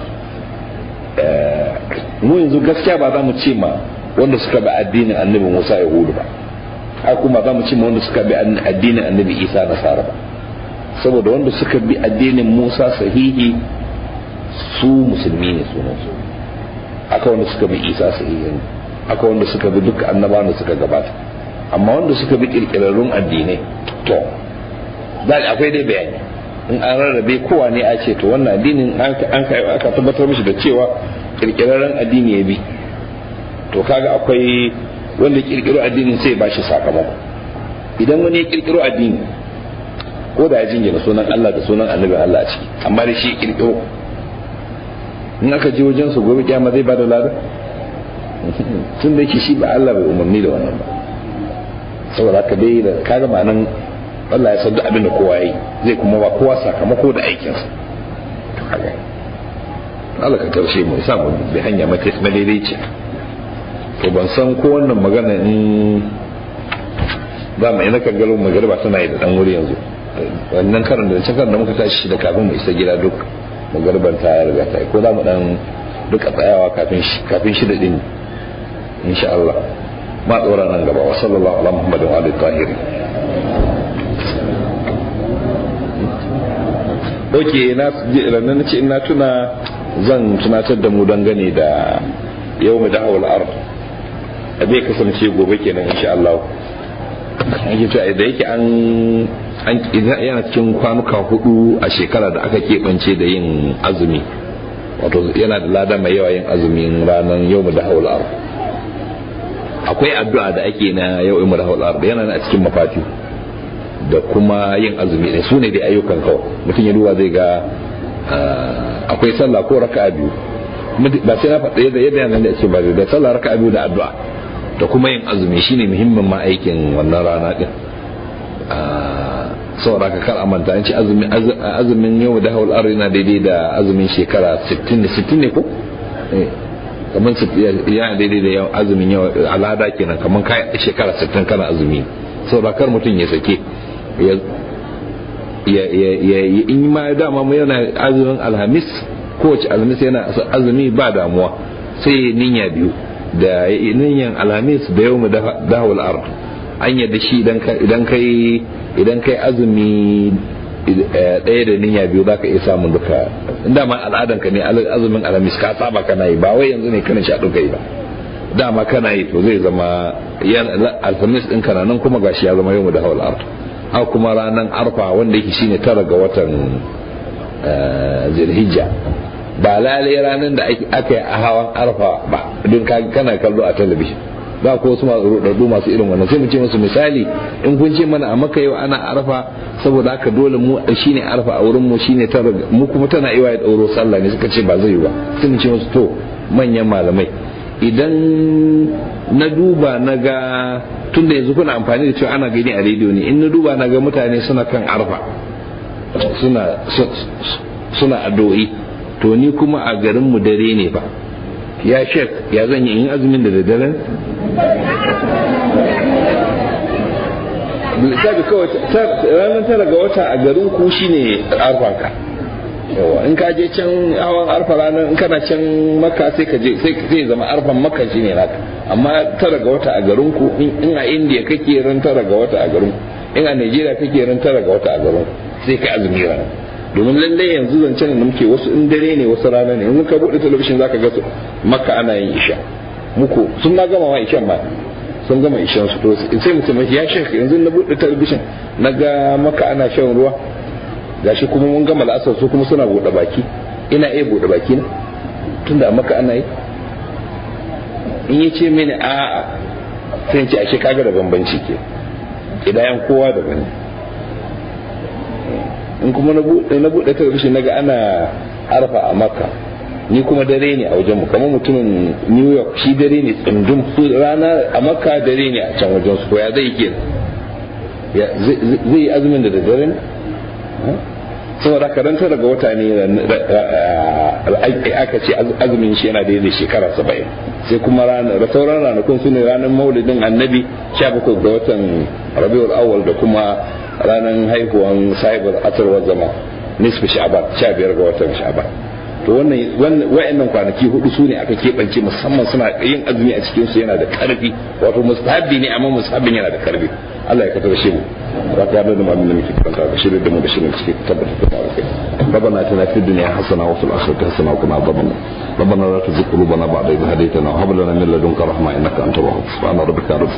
su mu yanzu gaskiya ba za mu ce ma wanda suka bi addinin annabi Musa Yahudu ba haka kuma za mu ce ma wanda suka bi addinin annabi Isa Nasara ba saboda wanda suka bi addinin Musa sahihi su musulmi ne sunan su aka wanda suka bi Isa sahihi ne aka wanda suka bi duk annabawan da suka gabata amma wanda suka bi kirkirarrun addinai to za akwai dai bayani in an rarrabe kowa ne a ce to wannan addinin an aka tabbatar mishi da cewa kirkirarren addini ya bi to kaga akwai wanda kirkiro addinin sai ba shi sakamako idan wani ya kirkiro addini ko da ya jingina sunan Allah da sunan annabin Allah a ciki amma da shi kirkiro in aka je wajen su gobe kyama zai bada lada tun da yake shi ba Allah bai umarni da wannan ba saboda haka dai da kaga ma'anan Allah ya san duk abin da kowa yi zai kuma ba kowa sakamako da aikinsa to kaga Allah ka karshe mu sa mu bi hanya mata madaidaici to ban san ko wannan magana in za mu ina kan galo magariba tana yi da dan wuri yanzu wannan karin da cikin da muka tashi da kafin mu isa gida duk magariban ta riga ta yi ko za mu dan duka tsayawa kafin shi kafin shi da din insha Allah ma tsora nan gaba wa sallallahu ala muhammadin wa alihi tahirin ok na ranar ce ina tuna zan tunatar da mu dangane da yau mu da'awar ard a zai kasance gobe kenan insha Allah ake cewa da yake an an yana cikin kwanuka hudu a shekara da aka keɓance da yin azumi wato yana da lada mai yawa yin azumin ranar yau mu da'awar ard akwai addu'a da ake na yau mu da'awar ard yana a cikin mafati da kuma yin azumi ne su ne da ayyukan kawai mutum ya duba zai ga akwai sallah ko raka'a biyu ba sai na faɗa yadda yadda yana da ake ba da sallah raka'a biyu da addu'a da kuma yin azumi shine muhimmin ma aikin wannan rana din saboda ka kar amanta an ce azumin yau da haul ar yana daidai da azumin shekara 60 ne 60 ne ko kamar yana daidai da yau azumin yau al'ada kenan kamar kai shekara 60 kana azumi saboda kar mutum ya sake ya in ma dama mu yana azumin alhamis kowace alhamis yana azumi ba damuwa sai niyya biyu da niyyan alhamis da yau mu dahawul ard an yadda shi idan kai idan kai azumi ɗaya da niyya biyu za ka iya samun duka dama al'adan ka ne azumin alhamis ka saba kana yi ba wai yanzu ne kana sha duka yi ba dama kana yi to zai zama alhamis ɗin kana nan kuma gashi ya zama yau mu dahawul ard haka kuma ranar arfa wanda yake shine tara ga watan zilhijja ba lalai ranar da aka yi a hawan arfa ba don kana kallo a talabijin ba ko wasu masu rudaddu masu irin wannan sai mu ce musu misali in kun ce mana a maka yau ana arfa saboda haka dole mu shine arfa a wurin mu shine tara mu kuma tana iya ya dauro sallah ne suka ce ba zai yi ba sai mu ce musu to manyan malamai idan na duba na ga tun da yanzu kuna amfani da cewa ana gani a rediyo ne in na duba na ga mutane suna kan arfa suna suna addu'o'i to ni kuma a garin mu dare ne ba ya shek ya zan yi in azumin da daddare lissafi kawai ranar tara ga wata a garin ku shine arfanka yawa in ka je can hawan arfa ranar in kana can maka sai ka je sai zama arfan maka shine naka amma tara ga wata a garin ku in a indiya kake ran tara ga wata a garin ku in a nigeria kake ran tara ga wata a garin ku sai kai azumi ranar domin lallai yanzu zancen da muke wasu in dare ne wasu rana ne yanzu ka bude talabishin zaka ga makka ana yin isha muku sun na gama ma ishan ma sun gama ishan su to sai mutum ya shek yanzu na bude talabishin na ga maka ana shan ruwa gashi kuma mun gama la'asar su kuma suna bude baki ina iya bude baki na tunda maka ana yi in ya ce mini a'a sai ce ashe kaga da bambanci ke idayan kowa da bane in kuma na buɗe talabishin naga ana harfa a makka ni kuma dare ne a wajen mu kamar mutumin new york shi dare ne tsundum su rana a makka dare ne a can wajen su ya zai ke zai yi azumin da dare ne saboda karanta daga wata ne aka ce azumin shi yana daidai shekara saba'in sai kuma da sauran ranakun su ne ranar maulidin annabi sha bakwai ga watan rabiul awwal da kuma ranar haihuwan sahibar asarwar zama nisfi sha'ban sha biyar ga watan sha'ban to wannan wa'annan kwanaki hudu su ne aka keɓance musamman suna yin azumi a cikin su yana da karfi wato mustahabbi ne amma mustahabbin yana da karfi Allah ya katar shi mu za ka yadda da mamin da muke karanta da shirin da mu da shirin cike tabbata da mu kai ربنا اتنا في الدنيا حسنه وفي الاخره حسنه وقنا عذاب النار ربنا لا تزغ قلوبنا بعد إذ هديتنا وهب لنا من لدنك رحمه انك انت الوهاب سبحان ربك رب